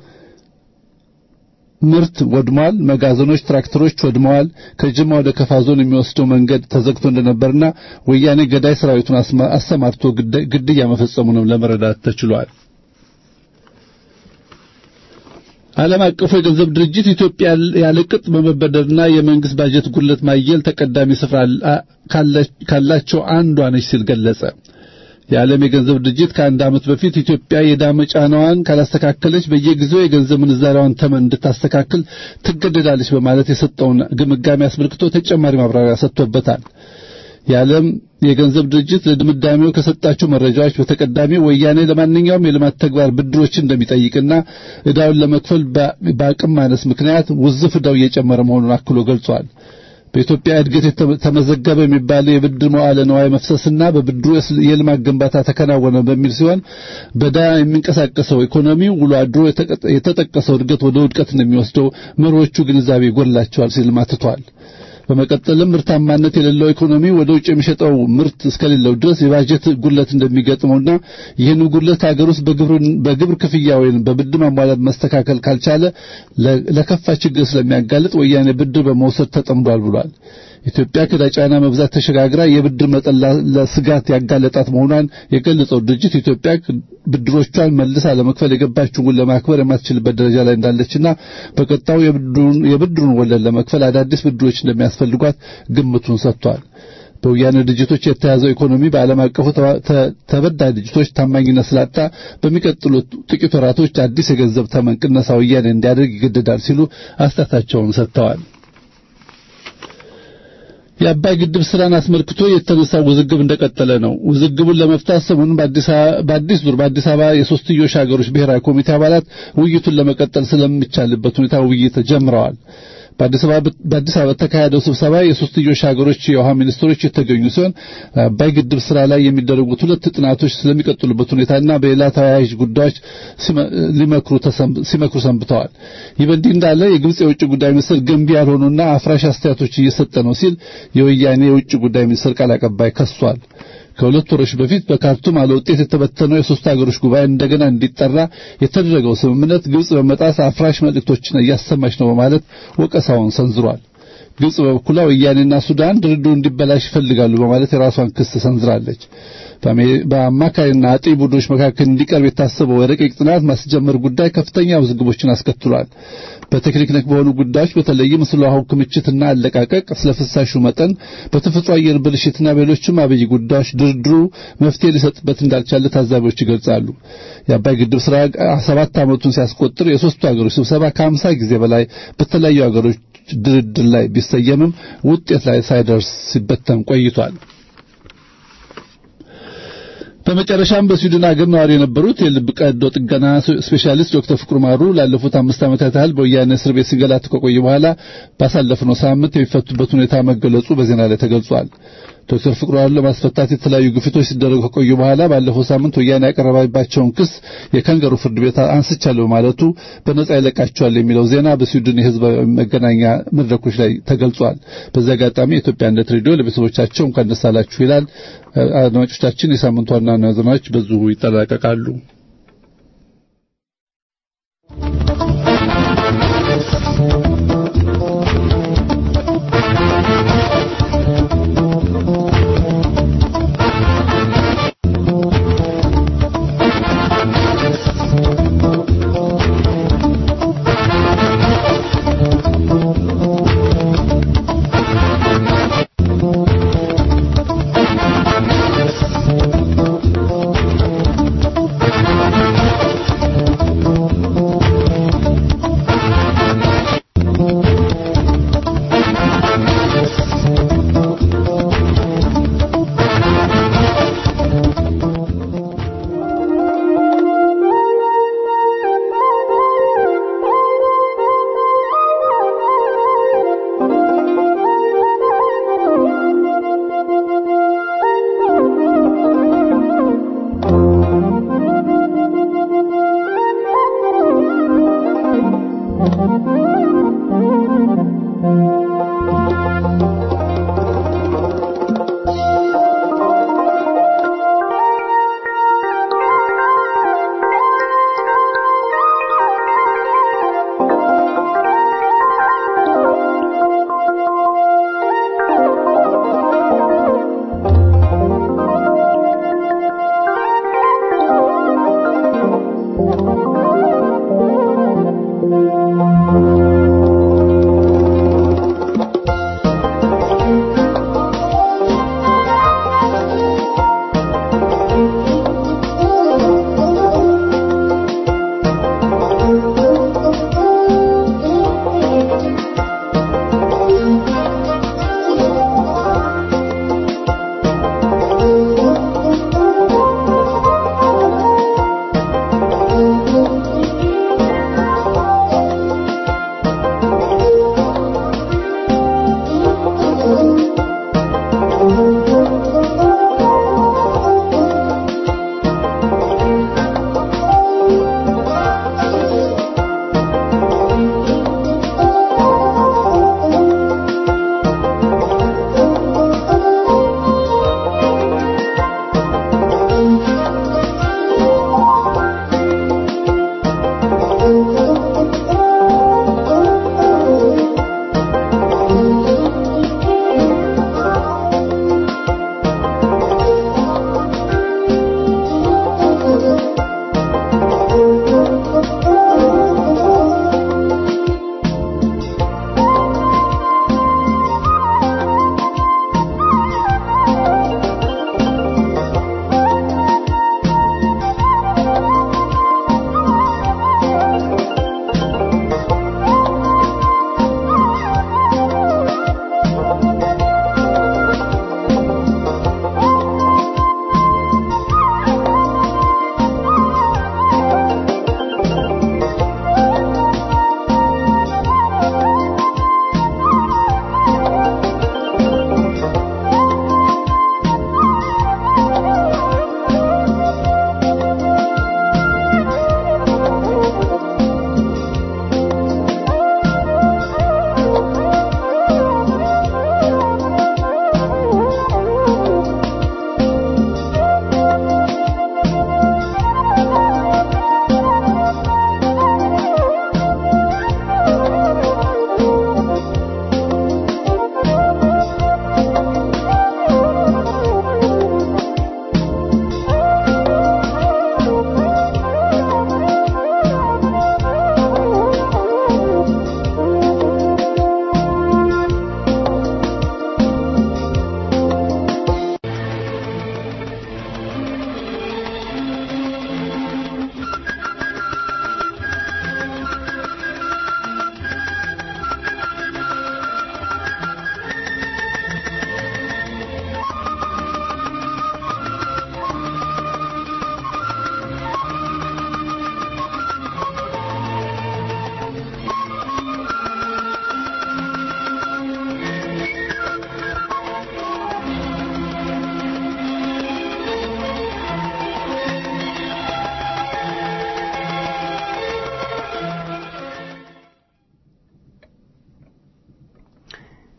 [SPEAKER 6] ምርት ወድሟል። መጋዘኖች፣ ትራክተሮች ወድመዋል። ከጅማ ወደ ከፋ ዞን የሚወስደው መንገድ ተዘግቶ እንደነበርና ወያኔ ገዳይ ሰራዊቱን አሰማርቶ ግድያ መፈጸሙንም ለመረዳት ተችሏል። ዓለም አቀፉ የገንዘብ ድርጅት ኢትዮጵያ ያለቅጥ በመበደርና የመንግስት ባጀት ጉድለት ማየል ተቀዳሚ ስፍራ ካላቸው አንዷ ነች ሲል ገለጸ። የዓለም የገንዘብ ድርጅት ከአንድ ዓመት በፊት ኢትዮጵያ የዕዳ ጫናዋን ካላስተካከለች በየጊዜው የገንዘብ ምንዛሪዋን ተመን እንድታስተካክል ትገደዳለች በማለት የሰጠውን ግምጋሜ አስመልክቶ ተጨማሪ ማብራሪያ ሰጥቶበታል። የዓለም የገንዘብ ድርጅት ለድምዳሜው ከሰጣቸው መረጃዎች በተቀዳሚ ወያኔ ለማንኛውም የልማት ተግባር ብድሮችን እንደሚጠይቅና ዕዳውን ለመክፈል በአቅም ማነስ ምክንያት ውዝፍ ዕዳው እየጨመረ መሆኑን አክሎ ገልጿል። በኢትዮጵያ እድገት ተመዘገበ የሚባለው የብድር መዋለ ነዋይ መፍሰስና በብድሩ የልማት ግንባታ ተከናወነ በሚል ሲሆን በዳ የሚንቀሳቀሰው ኢኮኖሚ ውሎ አድሮ የተጠቀሰው እድገት ወደ ውድቀት እንደሚወስደው መሪዎቹ ግንዛቤ ይጎድላቸዋል ሲል ማትቷል። በመቀጠልም ምርታማነት የሌለው ኢኮኖሚ ወደ ውጭ የሚሸጠው ምርት እስከሌለው ድረስ የባጀት ጉድለት እንደሚገጥመውና ይህን ጉድለት ሀገር ውስጥ በግብር ክፍያ ወይም በብድር ማሟላት መስተካከል ካልቻለ ለከፋ ችግር ስለሚያጋልጥ ወያኔ ብድር በመውሰድ ተጠምዷል ብሏል። ኢትዮጵያ ከዕዳ ጫና መብዛት ተሸጋግራ የብድር መጠን ለስጋት ያጋለጣት መሆኗን የገለጸው ድርጅት ኢትዮጵያ ብድሮቿን መልሳ ለመክፈል የገባችውን ውል ለማክበር የማትችልበት ደረጃ ላይ እንዳለችና በቀጣዩ የብድሩን ወለድ ለመክፈል አዳዲስ ብድሮች እንደሚያስፈልጓት ግምቱን ሰጥቷል። በወያኔ ድርጅቶች የተያዘው ኢኮኖሚ በዓለም አቀፉ ተበዳይ ድርጅቶች ታማኝነት ስላጣ በሚቀጥሉት ጥቂት ወራቶች አዲስ የገንዘብ ተመን ቅነሳ ወያኔ እንዲያደርግ ይገደዳል ሲሉ አስተያየታቸውን ሰጥተዋል። የአባይ ግድብ ስራን አስመልክቶ የተነሳው ውዝግብ እንደቀጠለ ነው። ውዝግቡን ለመፍታት ሰሞኑን በአዲስ ዙር በአዲስ አበባ የሶስትዮሽ ሀገሮች ብሔራዊ ኮሚቴ አባላት ውይይቱን ለመቀጠል ስለሚቻልበት ሁኔታ ውይይት ጀምረዋል። በአዲስ አበባ በተካሄደው ስብሰባ የሶስትዮሽ ሀገሮች የውሃ ሚኒስትሮች የተገኙ ሲሆን አባይ ግድብ ስራ ላይ የሚደረጉት ሁለት ጥናቶች ስለሚቀጥሉበት ሁኔታና በሌላ ተያያዥ ጉዳዮች ሲመክሩ ሰንብተዋል። ይህ በእንዲህ እንዳለ የግብጽ የውጭ ጉዳይ ሚኒስትር ገንቢ ያልሆኑና አፍራሽ አስተያየቶች እየሰጠ ነው ሲል የወያኔ የውጭ ጉዳይ ሚኒስትር ቃል አቀባይ ከሷል። ከሁለት ወሮች በፊት በካርቱም አለ ውጤት የተበተነው የሶስት ሀገሮች ጉባኤ እንደገና እንዲጠራ የተደረገው ስምምነት ግብጽ በመጣስ አፍራሽ መልእክቶችን እያሰማች ነው በማለት ወቀሳውን ሰንዝሯል። ግብጽ በበኩሏ ወያኔና ሱዳን ድርድሩ እንዲበላሽ ይፈልጋሉ በማለት የራሷን ክስ ሰንዝራለች። በአማካሪና አጤ ቡድኖች መካከል እንዲቀርብ የታሰበው የረቂቅ ጥናት ማስጀመር ጉዳይ ከፍተኛ ውዝግቦችን አስከትሏል። በቴክኒክ ነክ በሆኑ ጉዳዮች በተለይም ስለ ውሃው ክምችትና አለቃቀቅ፣ ስለ ፍሳሹ መጠን፣ በተፈጥሮ አየር ብልሽትና በሌሎችም አብይ ጉዳዮች ድርድሩ መፍትሄ ሊሰጥበት እንዳልቻለ ታዛቢዎች ይገልጻሉ። የአባይ ግድብ ስራ ሰባት ዓመቱን ሲያስቆጥር የሶስቱ ሀገሮች ስብሰባ ከሀምሳ ጊዜ በላይ በተለያዩ ሀገሮች ድርድር ላይ ቢሰየምም ውጤት ላይ ሳይደርስ ሲበተን ቆይቷል። በመጨረሻም በስዊድን ሀገር ነዋሪ የነበሩት የልብ ቀዶ ጥገና ስፔሻሊስት ዶክተር ፍቅሩ ማሩ ላለፉት አምስት ዓመታት ያህል በወያኔ እስር ቤት ሲንገላቱ ከቆዩ በኋላ ባሳለፍነው ሳምንት የሚፈቱበት ሁኔታ መገለጹ በዜና ላይ ተገልጿል። ዶክተር ፍቅሩ ማሩን ለማስፈታት የተለያዩ ግፊቶች ሲደረጉ ከቆዩ በኋላ ባለፈው ሳምንት ወያኔ ያቀረባባቸውን ክስ የካንገሩ ፍርድ ቤት አንስቻለሁ በማለቱ በነጻ ይለቃቸዋል የሚለው ዜና በስዊድን የሕዝብ መገናኛ መድረኮች ላይ ተገልጿል። በዚህ አጋጣሚ የኢትዮጵያ አንድነት ሬዲዮ ለቤተሰቦቻቸው እንኳን ደስ አላችሁ ይላል። አድማጮቻችን፣ የሳምንቱ ዋና ዋና ዜናዎች በዚሁ ይጠናቀቃሉ።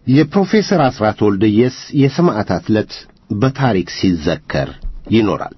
[SPEAKER 2] የፕሮፌሰር አስራት ወልደየስ የሰማዕታት ዕለት በታሪክ ሲዘከር ይኖራል።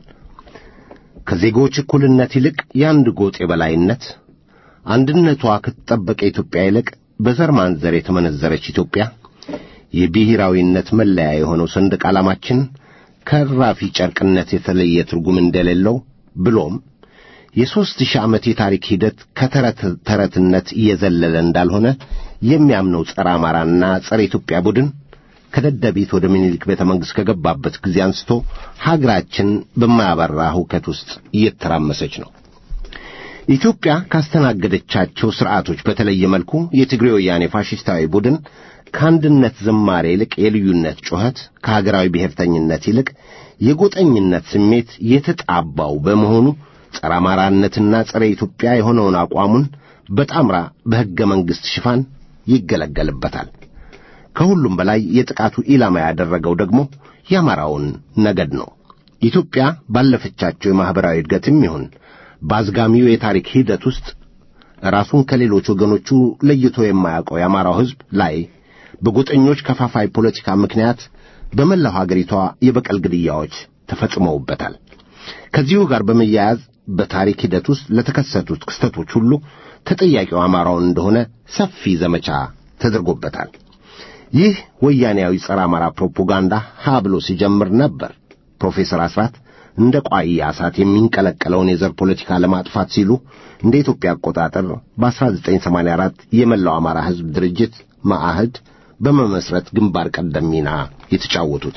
[SPEAKER 2] ከዜጎች እኩልነት ይልቅ የአንድ ጎጥ የበላይነት፣ አንድነቷ ከተጠበቀ ኢትዮጵያ ይልቅ በዘር ማንዘር የተመነዘረች ኢትዮጵያ፣ የብሔራዊነት መለያ የሆነው ሰንደቅ ዓላማችን ከራፊ ጨርቅነት የተለየ ትርጉም እንደሌለው ብሎም የሦስት ሺህ ዓመት የታሪክ ሂደት ከተረት ተረትነት እየዘለለ እንዳልሆነ የሚያምነው ጸረ አማራና ጸረ ኢትዮጵያ ቡድን ከደደቢት ወደ ምኒልክ ቤተ መንግሥት ከገባበት ጊዜ አንስቶ ሀገራችን በማያበራ ሁከት ውስጥ እየተራመሰች ነው። ኢትዮጵያ ካስተናገደቻቸው ሥርዓቶች በተለየ መልኩ የትግሬ ወያኔ ፋሽስታዊ ቡድን ከአንድነት ዝማሬ ይልቅ የልዩነት ጩኸት፣ ከሀገራዊ ብሔርተኝነት ይልቅ የጎጠኝነት ስሜት የተጣባው በመሆኑ ጸረ አማራነትና ጸረ ኢትዮጵያ የሆነውን አቋሙን በጣምራ በሕገ መንግሥት ሽፋን ይገለገልበታል። ከሁሉም በላይ የጥቃቱ ኢላማ ያደረገው ደግሞ የአማራውን ነገድ ነው። ኢትዮጵያ ባለፈቻቸው የማኅበራዊ እድገትም ይሁን በአዝጋሚው የታሪክ ሂደት ውስጥ ራሱን ከሌሎች ወገኖቹ ለይቶ የማያውቀው የአማራው ሕዝብ ላይ በጎጠኞች ከፋፋይ ፖለቲካ ምክንያት በመላው ሀገሪቷ የበቀል ግድያዎች ተፈጽመውበታል። ከዚሁ ጋር በመያያዝ በታሪክ ሂደት ውስጥ ለተከሰቱት ክስተቶች ሁሉ ተጠያቂው አማራውን እንደሆነ ሰፊ ዘመቻ ተደርጎበታል። ይህ ወያኔያዊ ጸረ አማራ ፕሮፓጋንዳ ሀ ብሎ ሲጀምር ነበር። ፕሮፌሰር አስራት እንደ ቋያ እሳት የሚንቀለቀለውን የዘር ፖለቲካ ለማጥፋት ሲሉ እንደ ኢትዮጵያ አቆጣጠር በ1984 የመላው አማራ ሕዝብ ድርጅት ማአህድ በመመስረት ግንባር ቀደም ሚና የተጫወቱት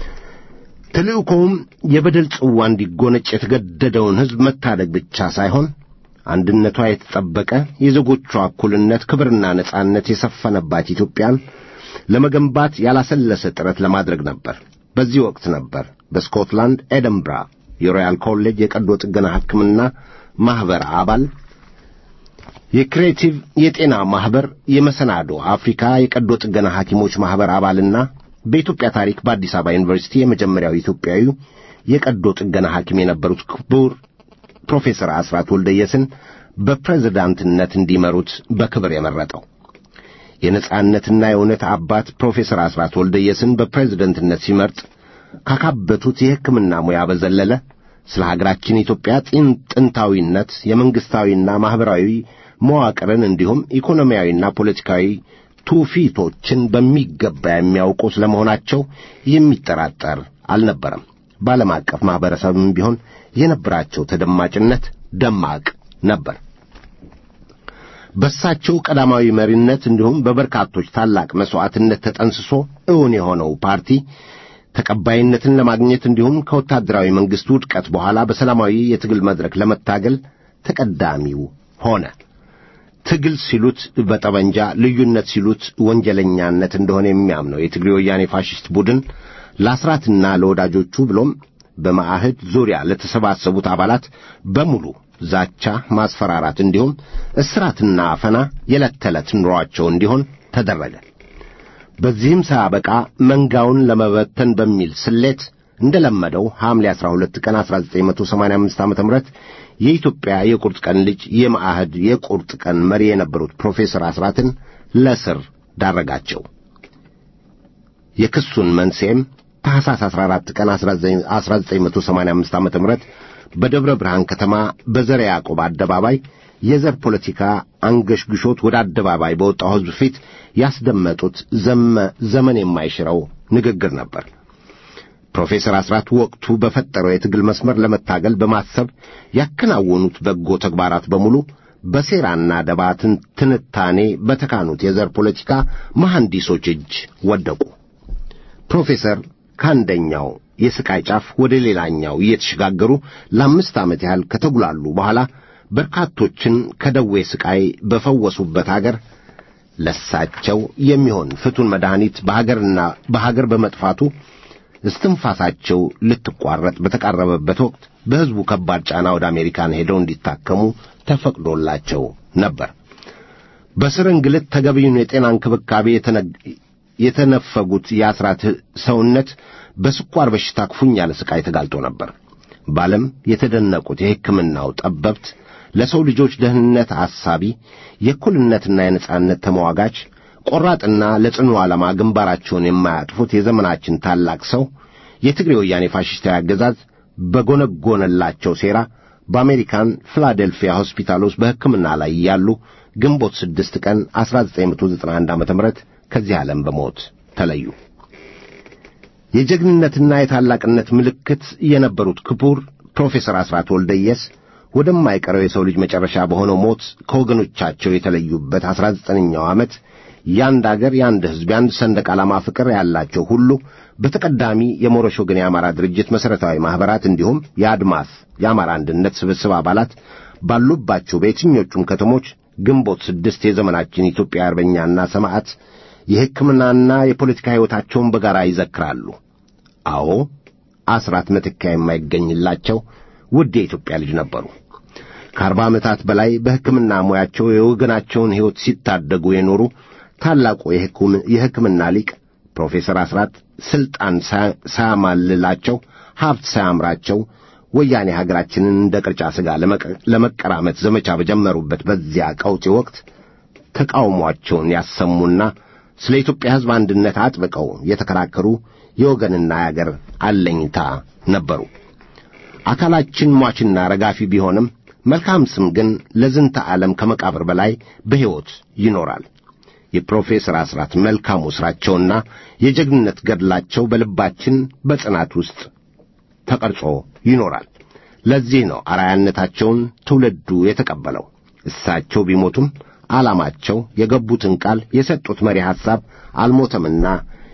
[SPEAKER 2] ተልእኮውም የበደል ጽዋ እንዲጎነጭ የተገደደውን ሕዝብ መታደግ ብቻ ሳይሆን አንድነቷ የተጠበቀ የዜጎቿ እኩልነት፣ ክብርና ነጻነት የሰፈነባት ኢትዮጵያን ለመገንባት ያላሰለሰ ጥረት ለማድረግ ነበር። በዚህ ወቅት ነበር በስኮትላንድ ኤደንብራ የሮያል ኮሌጅ የቀዶ ጥገና ሕክምና ማኅበር አባል የክሬቲቭ የጤና ማኅበር የመሰናዶ አፍሪካ የቀዶ ጥገና ሐኪሞች ማኅበር አባልና በኢትዮጵያ ታሪክ በአዲስ አበባ ዩኒቨርሲቲ የመጀመሪያው ኢትዮጵያዊ የቀዶ ጥገና ሐኪም የነበሩት ክቡር ፕሮፌሰር አስራት ወልደየስን በፕሬዝዳንትነት እንዲመሩት በክብር የመረጠው የነጻነትና የእውነት አባት ፕሮፌሰር አስራት ወልደየስን በፕሬዝደንትነት ሲመርጥ ካካበቱት የሕክምና ሙያ በዘለለ ስለ ሀገራችን ኢትዮጵያ ጥንታዊነት የመንግሥታዊና ማኅበራዊ መዋቅርን እንዲሁም ኢኮኖሚያዊና ፖለቲካዊ ትውፊቶችን በሚገባ የሚያውቁ ስለመሆናቸው የሚጠራጠር አልነበረም። በዓለም አቀፍ ማኅበረሰብም ቢሆን የነበራቸው ተደማጭነት ደማቅ ነበር። በሳቸው ቀዳማዊ መሪነት እንዲሁም በበርካቶች ታላቅ መሥዋዕትነት ተጠንስሶ እውን የሆነው ፓርቲ ተቀባይነትን ለማግኘት እንዲሁም ከወታደራዊ መንግሥት ውድቀት በኋላ በሰላማዊ የትግል መድረክ ለመታገል ተቀዳሚው ሆነ። ትግል ሲሉት በጠመንጃ ልዩነት ሲሉት ወንጀለኛነት እንደሆነ የሚያምነው የትግሬ ወያኔ ፋሽስት ቡድን ለአስራትና ለወዳጆቹ ብሎም በማዕህድ ዙሪያ ለተሰባሰቡት አባላት በሙሉ ዛቻ፣ ማስፈራራት እንዲሁም እስራትና አፈና የዕለት ተዕለት ኑሯቸው እንዲሆን ተደረገ። በዚህም ሳያበቃ መንጋውን ለመበተን በሚል ስሌት እንደለመደው ሐምሌ 12 ቀን 1985 ዓ.ም የኢትዮጵያ የቁርጥ ቀን ልጅ የማዕህድ የቁርጥ ቀን መሪ የነበሩት ፕሮፌሰር አስራትን ለስር ዳረጋቸው። የክሱን መንስኤም ታኅሳስ 14 ቀን 1985 ዓ.ም በደብረ ብርሃን ከተማ በዘረ ያዕቆብ አደባባይ የዘር ፖለቲካ አንገሽግሾት ወደ አደባባይ በወጣው ሕዝብ ፊት ያስደመጡት ዘመን የማይሽረው ንግግር ነበር። ፕሮፌሰር አስራት ወቅቱ በፈጠረው የትግል መስመር ለመታገል በማሰብ ያከናወኑት በጎ ተግባራት በሙሉ በሴራና ደባ ትንታኔ በተካኑት የዘር ፖለቲካ መሐንዲሶች እጅ ወደቁ። ፕሮፌሰር ከአንደኛው የስቃይ ጫፍ ወደ ሌላኛው እየተሸጋገሩ ለአምስት ዓመት ያህል ከተጉላሉ በኋላ በርካቶችን ከደዌ ስቃይ በፈወሱበት አገር ለሳቸው የሚሆን ፍቱን መድኃኒት በሀገርና በሀገር በመጥፋቱ እስትንፋሳቸው ልትቋረጥ በተቃረበበት ወቅት በሕዝቡ ከባድ ጫና ወደ አሜሪካን ሄደው እንዲታከሙ ተፈቅዶላቸው ነበር። በስር እንግልት ተገቢውን የጤና እንክብካቤ የተነፈጉት የአስራት ሰውነት በስኳር በሽታ ክፉኛ ለስቃይ ተጋልጦ ነበር። በዓለም የተደነቁት የሕክምናው ጠበብት ለሰው ልጆች ደህንነት አሳቢ፣ የእኩልነትና የነጻነት ተመዋጋች፣ ቆራጥና ለጽኑ ዓላማ ግንባራቸውን የማያጥፉት የዘመናችን ታላቅ ሰው የትግሬ ወያኔ ፋሽስታዊ አገዛዝ በጎነጎነላቸው ሴራ በአሜሪካን ፊላዴልፊያ ሆስፒታል ውስጥ በሕክምና ላይ ያሉ ግንቦት ስድስት ቀን 1991 ዓ.ም ከዚህ ዓለም በሞት ተለዩ። የጀግንነትና የታላቅነት ምልክት የነበሩት ክቡር ፕሮፌሰር አስራት ወልደየስ ወደማይቀረው የሰው ልጅ መጨረሻ በሆነው ሞት ከወገኖቻቸው የተለዩበት አስራ ዘጠነኛው ዓመት የአንድ አገር የአንድ ሕዝብ የአንድ ሰንደቅ ዓላማ ፍቅር ያላቸው ሁሉ በተቀዳሚ የሞረሽ ወገን የአማራ ድርጅት መሠረታዊ ማኅበራት እንዲሁም የአድማስ የአማራ አንድነት ስብስብ አባላት ባሉባቸው በየትኞቹም ከተሞች ግንቦት ስድስት የዘመናችን ኢትዮጵያ አርበኛና ሰማዕት የሕክምናና የፖለቲካ ሕይወታቸውን በጋራ ይዘክራሉ። አዎ አስራት መተኪያ የማይገኝላቸው ውድ የኢትዮጵያ ልጅ ነበሩ። ከአርባ ዓመታት በላይ በሕክምና ሙያቸው የወገናቸውን ሕይወት ሲታደጉ የኖሩ ታላቁ የሕክምና ሊቅ ፕሮፌሰር አስራት ሥልጣን ሳያማልላቸው ሀብት ሳያምራቸው ወያኔ ሀገራችንን እንደ ቅርጫ ሥጋ ለመቀራመት ዘመቻ በጀመሩበት በዚያ ቀውጢ ወቅት ተቃውሟቸውን ያሰሙና ስለ ኢትዮጵያ ሕዝብ አንድነት አጥብቀው የተከራከሩ የወገንና የአገር አለኝታ ነበሩ። አካላችን ሟችና ረጋፊ ቢሆንም መልካም ስም ግን ለዝንተ ዓለም ከመቃብር በላይ በሕይወት ይኖራል። የፕሮፌሰር አስራት መልካሙ ሥራቸውና የጀግንነት ገድላቸው በልባችን በጽናት ውስጥ ተቀርጾ ይኖራል። ለዚህ ነው አርአያነታቸውን ትውልዱ የተቀበለው። እሳቸው ቢሞቱም ዓላማቸው፣ የገቡትን ቃል፣ የሰጡት መሪ ሐሳብ አልሞተምና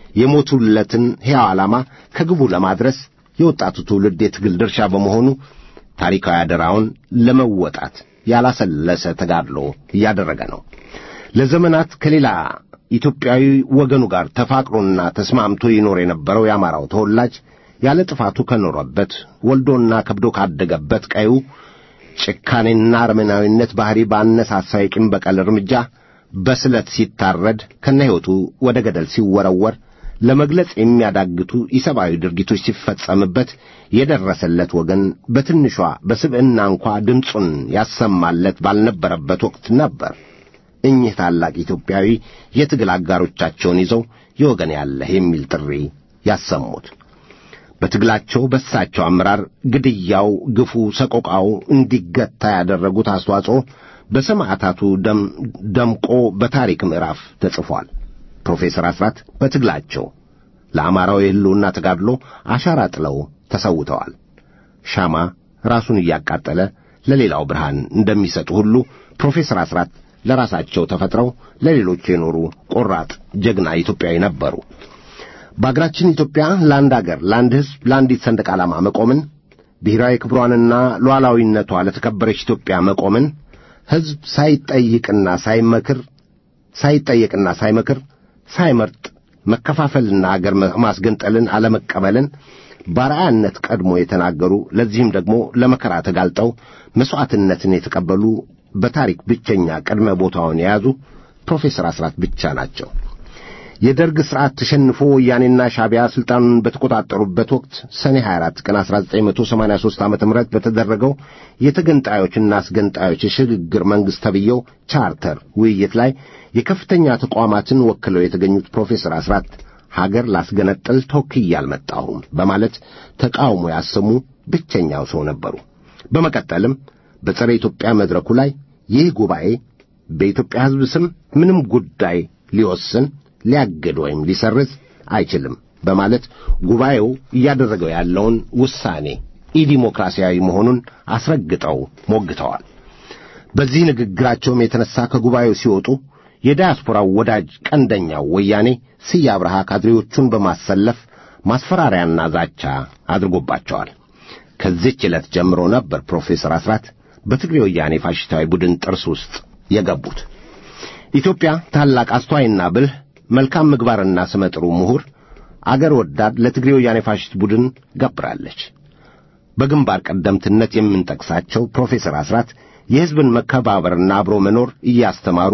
[SPEAKER 2] የሞቱለትን ሕያው ዓላማ ከግቡ ለማድረስ የወጣቱ ትውልድ የትግል ድርሻ በመሆኑ ታሪካዊ አደራውን ለመወጣት ያላሰለሰ ተጋድሎ እያደረገ ነው። ለዘመናት ከሌላ ኢትዮጵያዊ ወገኑ ጋር ተፋቅሮና ተስማምቶ ይኖር የነበረው የአማራው ተወላጅ ያለ ጥፋቱ ከኖረበት ወልዶና ከብዶ ካደገበት ቀዩ ጭካኔና አረመናዊነት ባሕሪ ባነሳሳው የቂም በቀል እርምጃ በስለት ሲታረድ ከነ ሕይወቱ ወደ ገደል ሲወረወር ለመግለጽ የሚያዳግቱ ኢሰብአዊ ድርጊቶች ሲፈጸምበት የደረሰለት ወገን በትንሿ በስብዕና እንኳ ድምፁን ያሰማለት ባልነበረበት ወቅት ነበር እኚህ ታላቅ ኢትዮጵያዊ የትግል አጋሮቻቸውን ይዘው የወገን ያለህ የሚል ጥሪ ያሰሙት። በትግላቸው በሳቸው አመራር ግድያው፣ ግፉ፣ ሰቆቃው እንዲገታ ያደረጉት አስተዋጽኦ በሰማዕታቱ ደምቆ በታሪክ ምዕራፍ ተጽፏል። ፕሮፌሰር አስራት በትግላቸው ለአማራው የሕልውና ተጋድሎ አሻራ ጥለው ተሰውተዋል። ሻማ ራሱን እያቃጠለ ለሌላው ብርሃን እንደሚሰጡ ሁሉ ፕሮፌሰር አስራት ለራሳቸው ተፈጥረው ለሌሎች የኖሩ ቆራጥ ጀግና ኢትዮጵያዊ ነበሩ። በአገራችን ኢትዮጵያ ለአንድ አገር፣ ለአንድ ሕዝብ፣ ለአንዲት ሰንደቅ ዓላማ መቆምን ብሔራዊ ክብሯንና ሉዓላዊነቷ ለተከበረች ኢትዮጵያ መቆምን ሕዝብ ሳይጠይቅና ሳይመክር ሳይጠየቅና ሳይመክር ሳይመርጥ መከፋፈልና አገር ማስገንጠልን አለመቀበልን ባርአያነት ቀድሞ የተናገሩ ለዚህም ደግሞ ለመከራ ተጋልጠው መሥዋዕትነትን የተቀበሉ በታሪክ ብቸኛ ቅድመ ቦታውን የያዙ ፕሮፌሰር አስራት ብቻ ናቸው። የደርግ ሥርዓት ተሸንፎ ወያኔና ሻቢያ ሥልጣኑን በተቆጣጠሩበት ወቅት ሰኔ 24 ቀን 1983 ዓ ም በተደረገው የተገንጣዮችና አስገንጣዮች የሽግግር መንግሥት ተብየው ቻርተር ውይይት ላይ የከፍተኛ ተቋማትን ወክለው የተገኙት ፕሮፌሰር አስራት ሀገር ላስገነጥል ተወክዬ አልመጣሁም በማለት ተቃውሞ ያሰሙ ብቸኛው ሰው ነበሩ። በመቀጠልም በጸረ ኢትዮጵያ መድረኩ ላይ ይህ ጉባኤ በኢትዮጵያ ሕዝብ ስም ምንም ጉዳይ ሊወስን ሊያግድ ወይም ሊሰርዝ አይችልም በማለት ጉባኤው እያደረገው ያለውን ውሳኔ ኢዲሞክራሲያዊ መሆኑን አስረግጠው ሞግተዋል። በዚህ ንግግራቸውም የተነሳ ከጉባኤው ሲወጡ የዳያስፖራው ወዳጅ ቀንደኛው ወያኔ ስዬ አብርሃ ካድሬዎቹን በማሰለፍ ማስፈራሪያና ዛቻ አድርጎባቸዋል። ከዚህች ዕለት ጀምሮ ነበር ፕሮፌሰር አስራት በትግሬ ወያኔ ፋሽስታዊ ቡድን ጥርስ ውስጥ የገቡት። ኢትዮጵያ ታላቅ አስተዋይና ብልህ መልካም ምግባርና ስመጥሩ ምሁር አገር ወዳድ ለትግሬ ወያኔ ፋሽስት ቡድን ገብራለች። በግንባር ቀደምትነት የምንጠቅሳቸው ፕሮፌሰር አስራት የሕዝብን መከባበርና አብሮ መኖር እያስተማሩ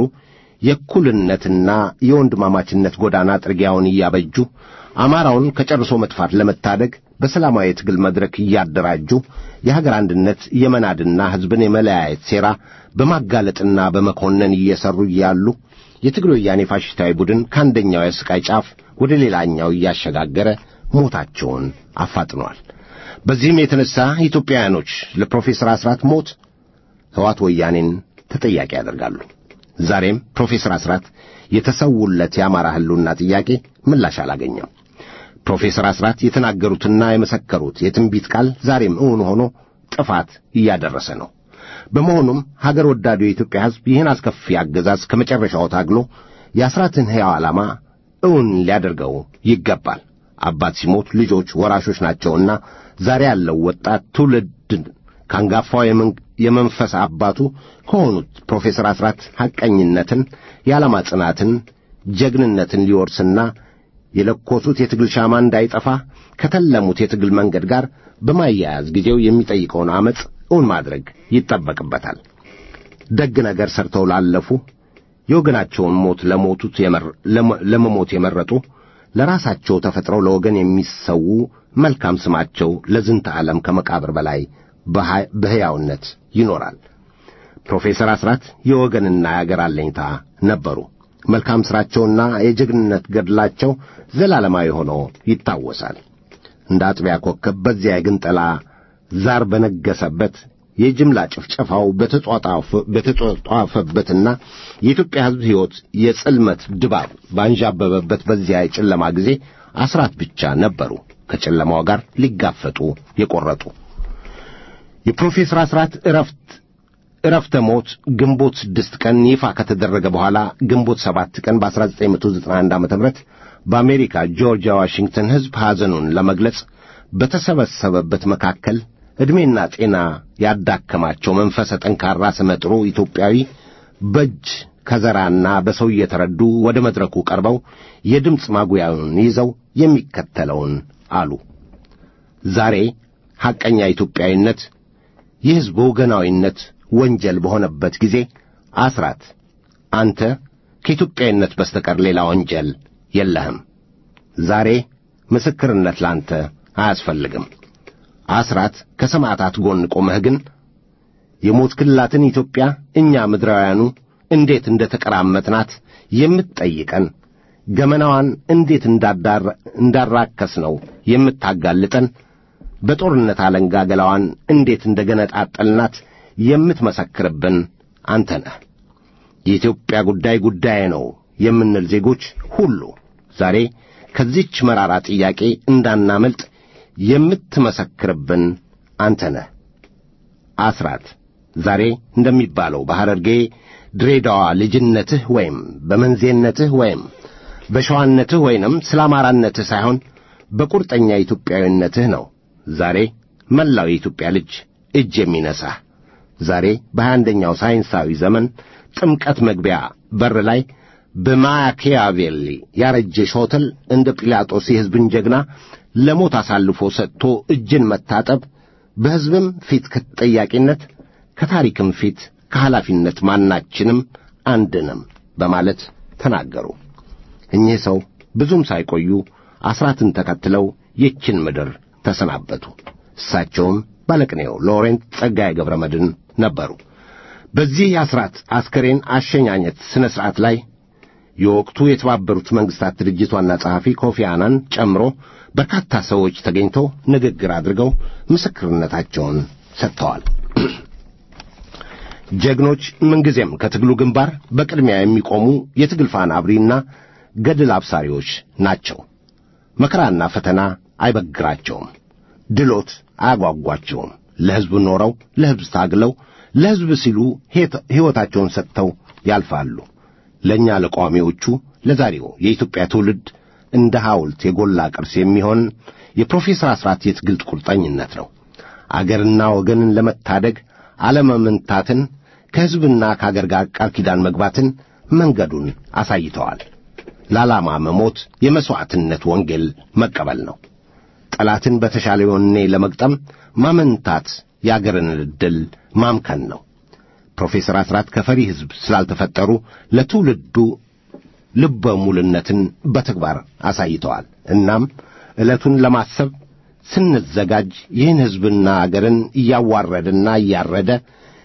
[SPEAKER 2] የእኩልነትና የወንድማማችነት ጎዳና ጥርጊያውን እያበጁ አማራውን ከጨርሶ መጥፋት ለመታደግ በሰላማዊ የትግል መድረክ እያደራጁ የሀገር አንድነት የመናድና ሕዝብን የመለያየት ሴራ በማጋለጥና በመኮነን እየሠሩ እያሉ የትግሬ ወያኔ ፋሽስታዊ ቡድን ከአንደኛው የስቃይ ጫፍ ወደ ሌላኛው እያሸጋገረ ሞታቸውን አፋጥኗል። በዚህም የተነሳ ኢትዮጵያውያኖች ለፕሮፌሰር አስራት ሞት ሕዋት ወያኔን ተጠያቂ ያደርጋሉ። ዛሬም ፕሮፌሰር አስራት የተሰውለት የአማራ ሕልውና ጥያቄ ምላሽ አላገኘም። ፕሮፌሰር አስራት የተናገሩትና የመሰከሩት የትንቢት ቃል ዛሬም እውን ሆኖ ጥፋት እያደረሰ ነው። በመሆኑም ሀገር ወዳዱ የኢትዮጵያ ሕዝብ ይህን አስከፊ አገዛዝ ከመጨረሻው ታግሎ የአስራትን ሕያው ዓላማ እውን ሊያደርገው ይገባል። አባት ሲሞት ልጆች ወራሾች ናቸውና ዛሬ ያለው ወጣት ትውልድን ከአንጋፋው የመንፈስ አባቱ ከሆኑት ፕሮፌሰር አስራት ሐቀኝነትን፣ የዓላማ ጽናትን፣ ጀግንነትን ሊወርስና የለኮሱት የትግል ሻማ እንዳይጠፋ ከተለሙት የትግል መንገድ ጋር በማያያዝ ጊዜው የሚጠይቀውን ዐመፅ እውን ማድረግ ይጠበቅበታል። ደግ ነገር ሰርተው ላለፉ የወገናቸውን ሞት ለሞቱት ለመሞት የመረጡ ለራሳቸው ተፈጥረው ለወገን የሚሰዉ መልካም ስማቸው ለዝንተ ዓለም ከመቃብር በላይ በሕያውነት ይኖራል። ፕሮፌሰር አስራት የወገንና የአገር አለኝታ ነበሩ። መልካም ሥራቸውና የጀግንነት ገድላቸው ዘላለማዊ ሆኖ ይታወሳል። እንደ አጥቢያ ኮከብ በዚያ የግንጠላ ዛር በነገሰበት የጅምላ ጭፍጨፋው በተጧጧፈበትና የኢትዮጵያ ሕዝብ ሕይወት የጽልመት ድባብ ባንዣበበበት በዚያ የጨለማ ጊዜ አስራት ብቻ ነበሩ ከጨለማው ጋር ሊጋፈጡ የቈረጡ። የፕሮፌሰር አስራት ዕረፍት ዕረፍተ ሞት ግንቦት ስድስት ቀን ይፋ ከተደረገ በኋላ ግንቦት ሰባት ቀን በ1991 ዓ ም በአሜሪካ ጆርጂያ ዋሽንግተን ሕዝብ ሐዘኑን ለመግለጽ በተሰበሰበበት መካከል ዕድሜና ጤና ያዳከማቸው መንፈሰ ጠንካራ ስመጥሩ ኢትዮጵያዊ በእጅ ከዘራና በሰው እየተረዱ ወደ መድረኩ ቀርበው የድምፅ ማጉያውን ይዘው የሚከተለውን አሉ። ዛሬ ሐቀኛ ኢትዮጵያዊነት የሕዝብ ወገናዊነት ወንጀል በሆነበት ጊዜ አስራት አንተ ከኢትዮጵያዊነት በስተቀር ሌላ ወንጀል የለህም። ዛሬ ምስክርነት ላንተ አያስፈልግም። አስራት ከሰማዕታት ጎን ቆመህ ግን የሞት ክልላትን ኢትዮጵያ እኛ ምድራውያኑ እንዴት እንደ ተቀራመጥናት የምትጠይቀን ገመናዋን እንዴት እንዳራከስ ነው የምታጋልጠን በጦርነት አለንጋ ገላዋን እንዴት እንደ ገነጣጠልናት የምትመሰክርብን አንተ ነህ። የኢትዮጵያ ጉዳይ ጉዳዬ ነው የምንል ዜጎች ሁሉ ዛሬ ከዚች መራራ ጥያቄ እንዳናመልጥ የምትመሰክርብን አንተ ነህ። አስራት ዛሬ እንደሚባለው በሐረርጌ ድሬዳዋ ልጅነትህ ወይም በመንዜነትህ ወይም በሸዋነትህ ወይንም ስለ አማራነትህ ሳይሆን በቁርጠኛ ኢትዮጵያዊነትህ ነው ዛሬ መላው የኢትዮጵያ ልጅ እጅ የሚነሳህ። ዛሬ በሀያ አንደኛው ሳይንሳዊ ዘመን ጥምቀት መግቢያ በር ላይ በማኪያቬሊ ያረጀ ሾተል እንደ ጲላጦስ የሕዝብን ጀግና ለሞት አሳልፎ ሰጥቶ እጅን መታጠብ በሕዝብም ፊት ከተጠያቂነት ከታሪክም ፊት ከኃላፊነት ማናችንም አንድንም በማለት ተናገሩ። እኚህ ሰው ብዙም ሳይቆዩ አስራትን ተከትለው ይችን ምድር ተሰናበቱ። እሳቸውም ባለቅኔው ሎሬንት ጸጋዬ ገብረ መድኅን ነበሩ። በዚህ የአስራት አስከሬን አሸኛኘት ሥነ ሥርዓት ላይ የወቅቱ የተባበሩት መንግሥታት ድርጅት ዋና ጸሐፊ ኮፊ አናን ጨምሮ በርካታ ሰዎች ተገኝተው ንግግር አድርገው ምስክርነታቸውን ሰጥተዋል። ጀግኖች ምንጊዜም ከትግሉ ግንባር በቅድሚያ የሚቆሙ የትግል ፋና አብሪና ገድል አብሳሪዎች ናቸው። መከራና ፈተና አይበግራቸውም። ድሎት አያጓጓቸውም። ለሕዝብ ኖረው ለሕዝብ ታግለው ለሕዝብ ሲሉ ሕይወታቸውን ሰጥተው ያልፋሉ። ለእኛ ለቋሚዎቹ ለዛሬው የኢትዮጵያ ትውልድ እንደ ሐውልት የጎላ ቅርስ የሚሆን የፕሮፌሰር አስራት የትግል ቁርጠኝነት ነው። አገርና ወገንን ለመታደግ አለመመንታትን፣ ከሕዝብና ከአገር ጋር ቃል ኪዳን መግባትን መንገዱን አሳይተዋል። ለዓላማ መሞት የመሥዋዕትነት ወንጌል መቀበል ነው። ጠላትን በተሻለ ወኔ ለመግጠም ማመንታት የአገርን ዕድል ማምከን ነው። ፕሮፌሰር አስራት ከፈሪ ሕዝብ ስላልተፈጠሩ ለትውልዱ ልበ ሙልነትን በተግባር አሳይተዋል። እናም ዕለቱን ለማሰብ ስንዘጋጅ ይህን ሕዝብና አገርን እያዋረደና እያረደ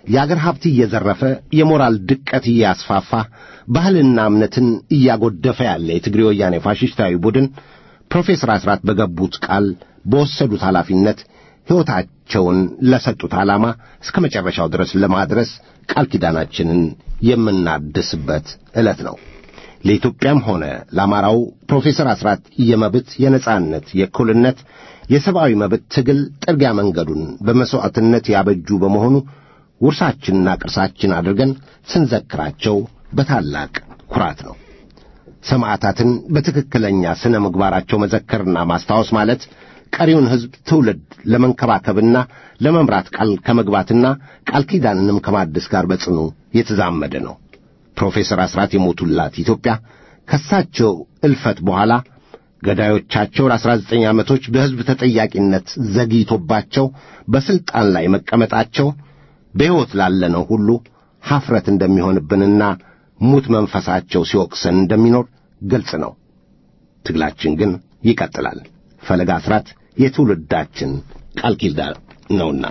[SPEAKER 2] የአገር ሀብት እየዘረፈ የሞራል ድቀት እያስፋፋ ባህልና እምነትን እያጎደፈ ያለ የትግሬ ወያኔ ፋሽስታዊ ቡድን ፕሮፌሰር አስራት በገቡት ቃል በወሰዱት ኃላፊነት ሕይወታቸውን ለሰጡት ዓላማ እስከ መጨረሻው ድረስ ለማድረስ ቃል ኪዳናችንን የምናድስበት ዕለት ነው። ለኢትዮጵያም ሆነ ለአማራው ፕሮፌሰር አስራት የመብት፣ የነጻነት፣ የእኩልነት፣ የሰብአዊ መብት ትግል ጥርጊያ መንገዱን በመሥዋዕትነት ያበጁ በመሆኑ ውርሳችንና ቅርሳችን አድርገን ስንዘክራቸው በታላቅ ኩራት ነው። ሰማዕታትን በትክክለኛ ሥነ ምግባራቸው መዘከርና ማስታወስ ማለት ቀሪውን ሕዝብ ትውልድ ለመንከባከብና ለመምራት ቃል ከመግባትና ቃል ኪዳንንም ከማደስ ጋር በጽኑ የተዛመደ ነው። ፕሮፌሰር አስራት የሞቱላት ኢትዮጵያ ከሳቸው እልፈት በኋላ ገዳዮቻቸው ለአስራ ዘጠኝ ዓመቶች በሕዝብ ተጠያቂነት ዘግይቶባቸው በሥልጣን ላይ መቀመጣቸው በሕይወት ላለነው ሁሉ ሐፍረት እንደሚሆንብንና ሙት መንፈሳቸው ሲወቅሰን እንደሚኖር ግልጽ ነው። ትግላችን ግን ይቀጥላል። ፈለጋ አስራት የትውልዳችን ቃል ኪዳን ነውና።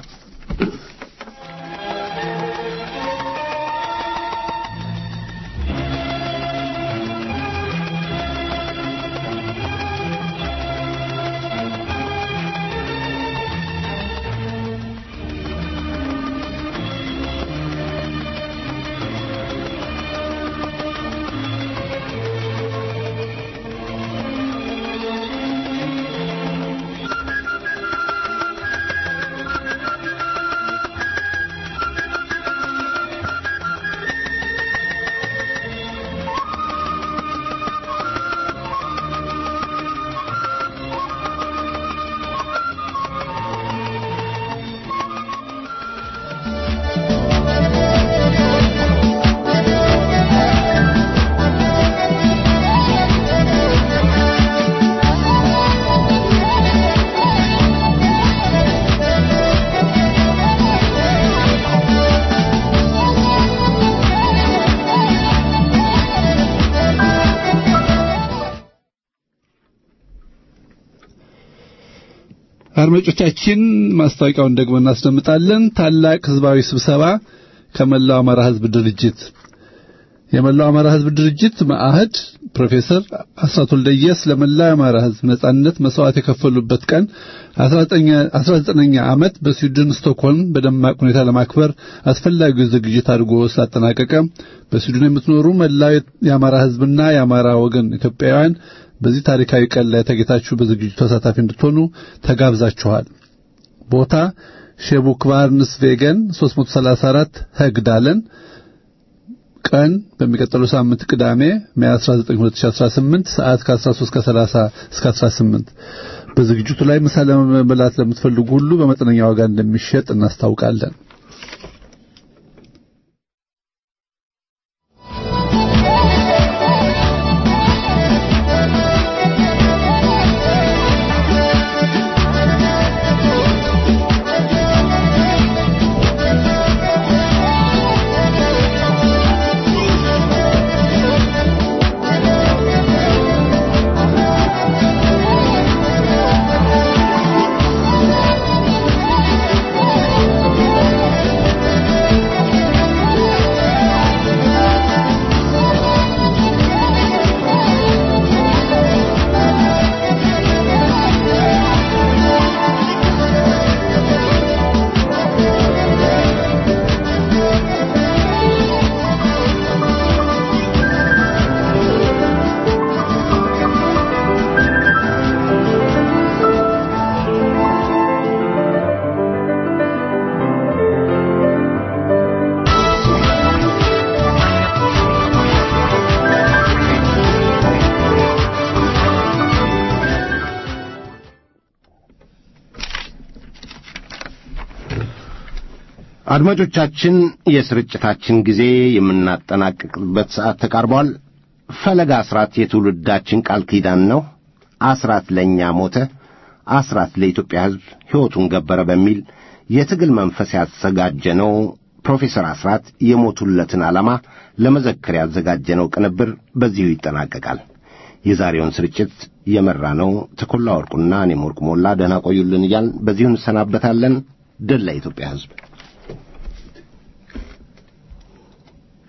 [SPEAKER 6] አድማጮቻችን ማስታወቂያውን ደግሞ እናስደምጣለን። ታላቅ ህዝባዊ ስብሰባ ከመላው አማራ ህዝብ ድርጅት የመላው አማራ ህዝብ ድርጅት መአህድ ፕሮፌሰር አስራት ወልደየስ ለመላው አማራ ህዝብ ነጻነት መስዋዕት የከፈሉበት ቀን 19ኛ ዓመት በስዊድን ስቶክሆልም በደማቅ ሁኔታ ለማክበር አስፈላጊው ዝግጅት አድርጎ ስላጠናቀቀ በስዊድን የምትኖሩ መላው የአማራ ህዝብና የአማራ ወገን ኢትዮጵያውያን በዚህ ታሪካዊ ቀን ላይ ተገኝታችሁ በዝግጅቱ ተሳታፊ እንድትሆኑ ተጋብዛችኋል። ቦታ ሼቡክቫርንስ ቬገን 334 ህግዳለን። ቀን በሚቀጥለው ሳምንት ቅዳሜ ሜይ 19 2018 ሰዓት ከ13 ከ30 እስከ 18። በዝግጅቱ ላይ ምሳ ለመብላት ለምትፈልጉ ሁሉ በመጠነኛ ዋጋ እንደሚሸጥ እናስታውቃለን።
[SPEAKER 2] አድማጮቻችን የስርጭታችን ጊዜ የምናጠናቅቅበት ሰዓት ተቃርቧል። ፈለጋ አስራት የትውልዳችን ቃል ኪዳን ነው። አስራት ለእኛ ሞተ፣ አስራት ለኢትዮጵያ ሕዝብ ሕይወቱን ገበረ በሚል የትግል መንፈስ ያዘጋጀነው ፕሮፌሰር አስራት የሞቱለትን ዓላማ ለመዘከር ያዘጋጀነው ቅንብር በዚሁ ይጠናቀቃል። የዛሬውን ስርጭት የመራ ነው ተኮላ ወርቁና እኔም ወርቁ ሞላ። ደህና ቆዩልን እያልን በዚሁ እንሰናበታለን። ድል ለኢትዮጵያ ሕዝብ።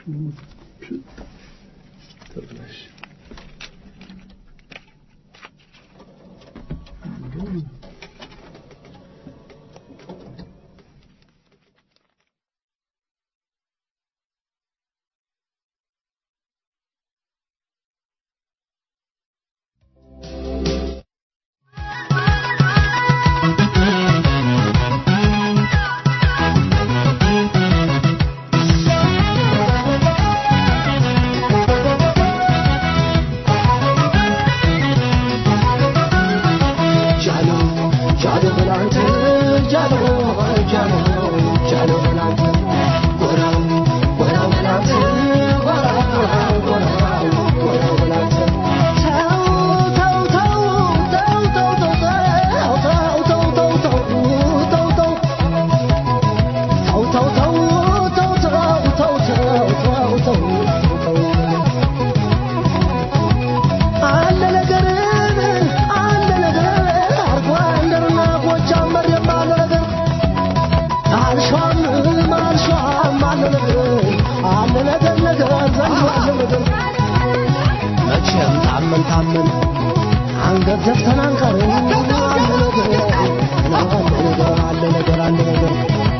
[SPEAKER 8] መቼም ታመን ታመን አንገት ዘፍተን አንቀርም። አለ ነገር አለ ነገር አለ ነገር አለ ነገር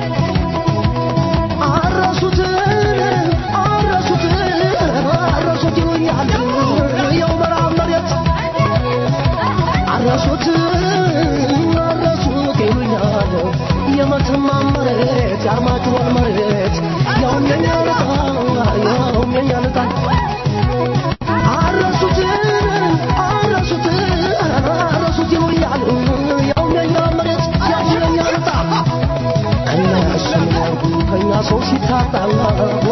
[SPEAKER 8] አረሱትን አረሱትን አረሱት ይሉኛል የው ምዕራብ መሬት አረሱት አረሱት ይሉኛል የመተማ መሬት የአርማጭሆን መሬት ያውም የኛ ልጣ ያውም የኛ ልጣ አረሱት አረሱት አረሱት ይሉኛል ያውም የኛ መሬት ያውም የኛ ልጣ ከኛ እሱ ከኛ ሰው ሲታጣላ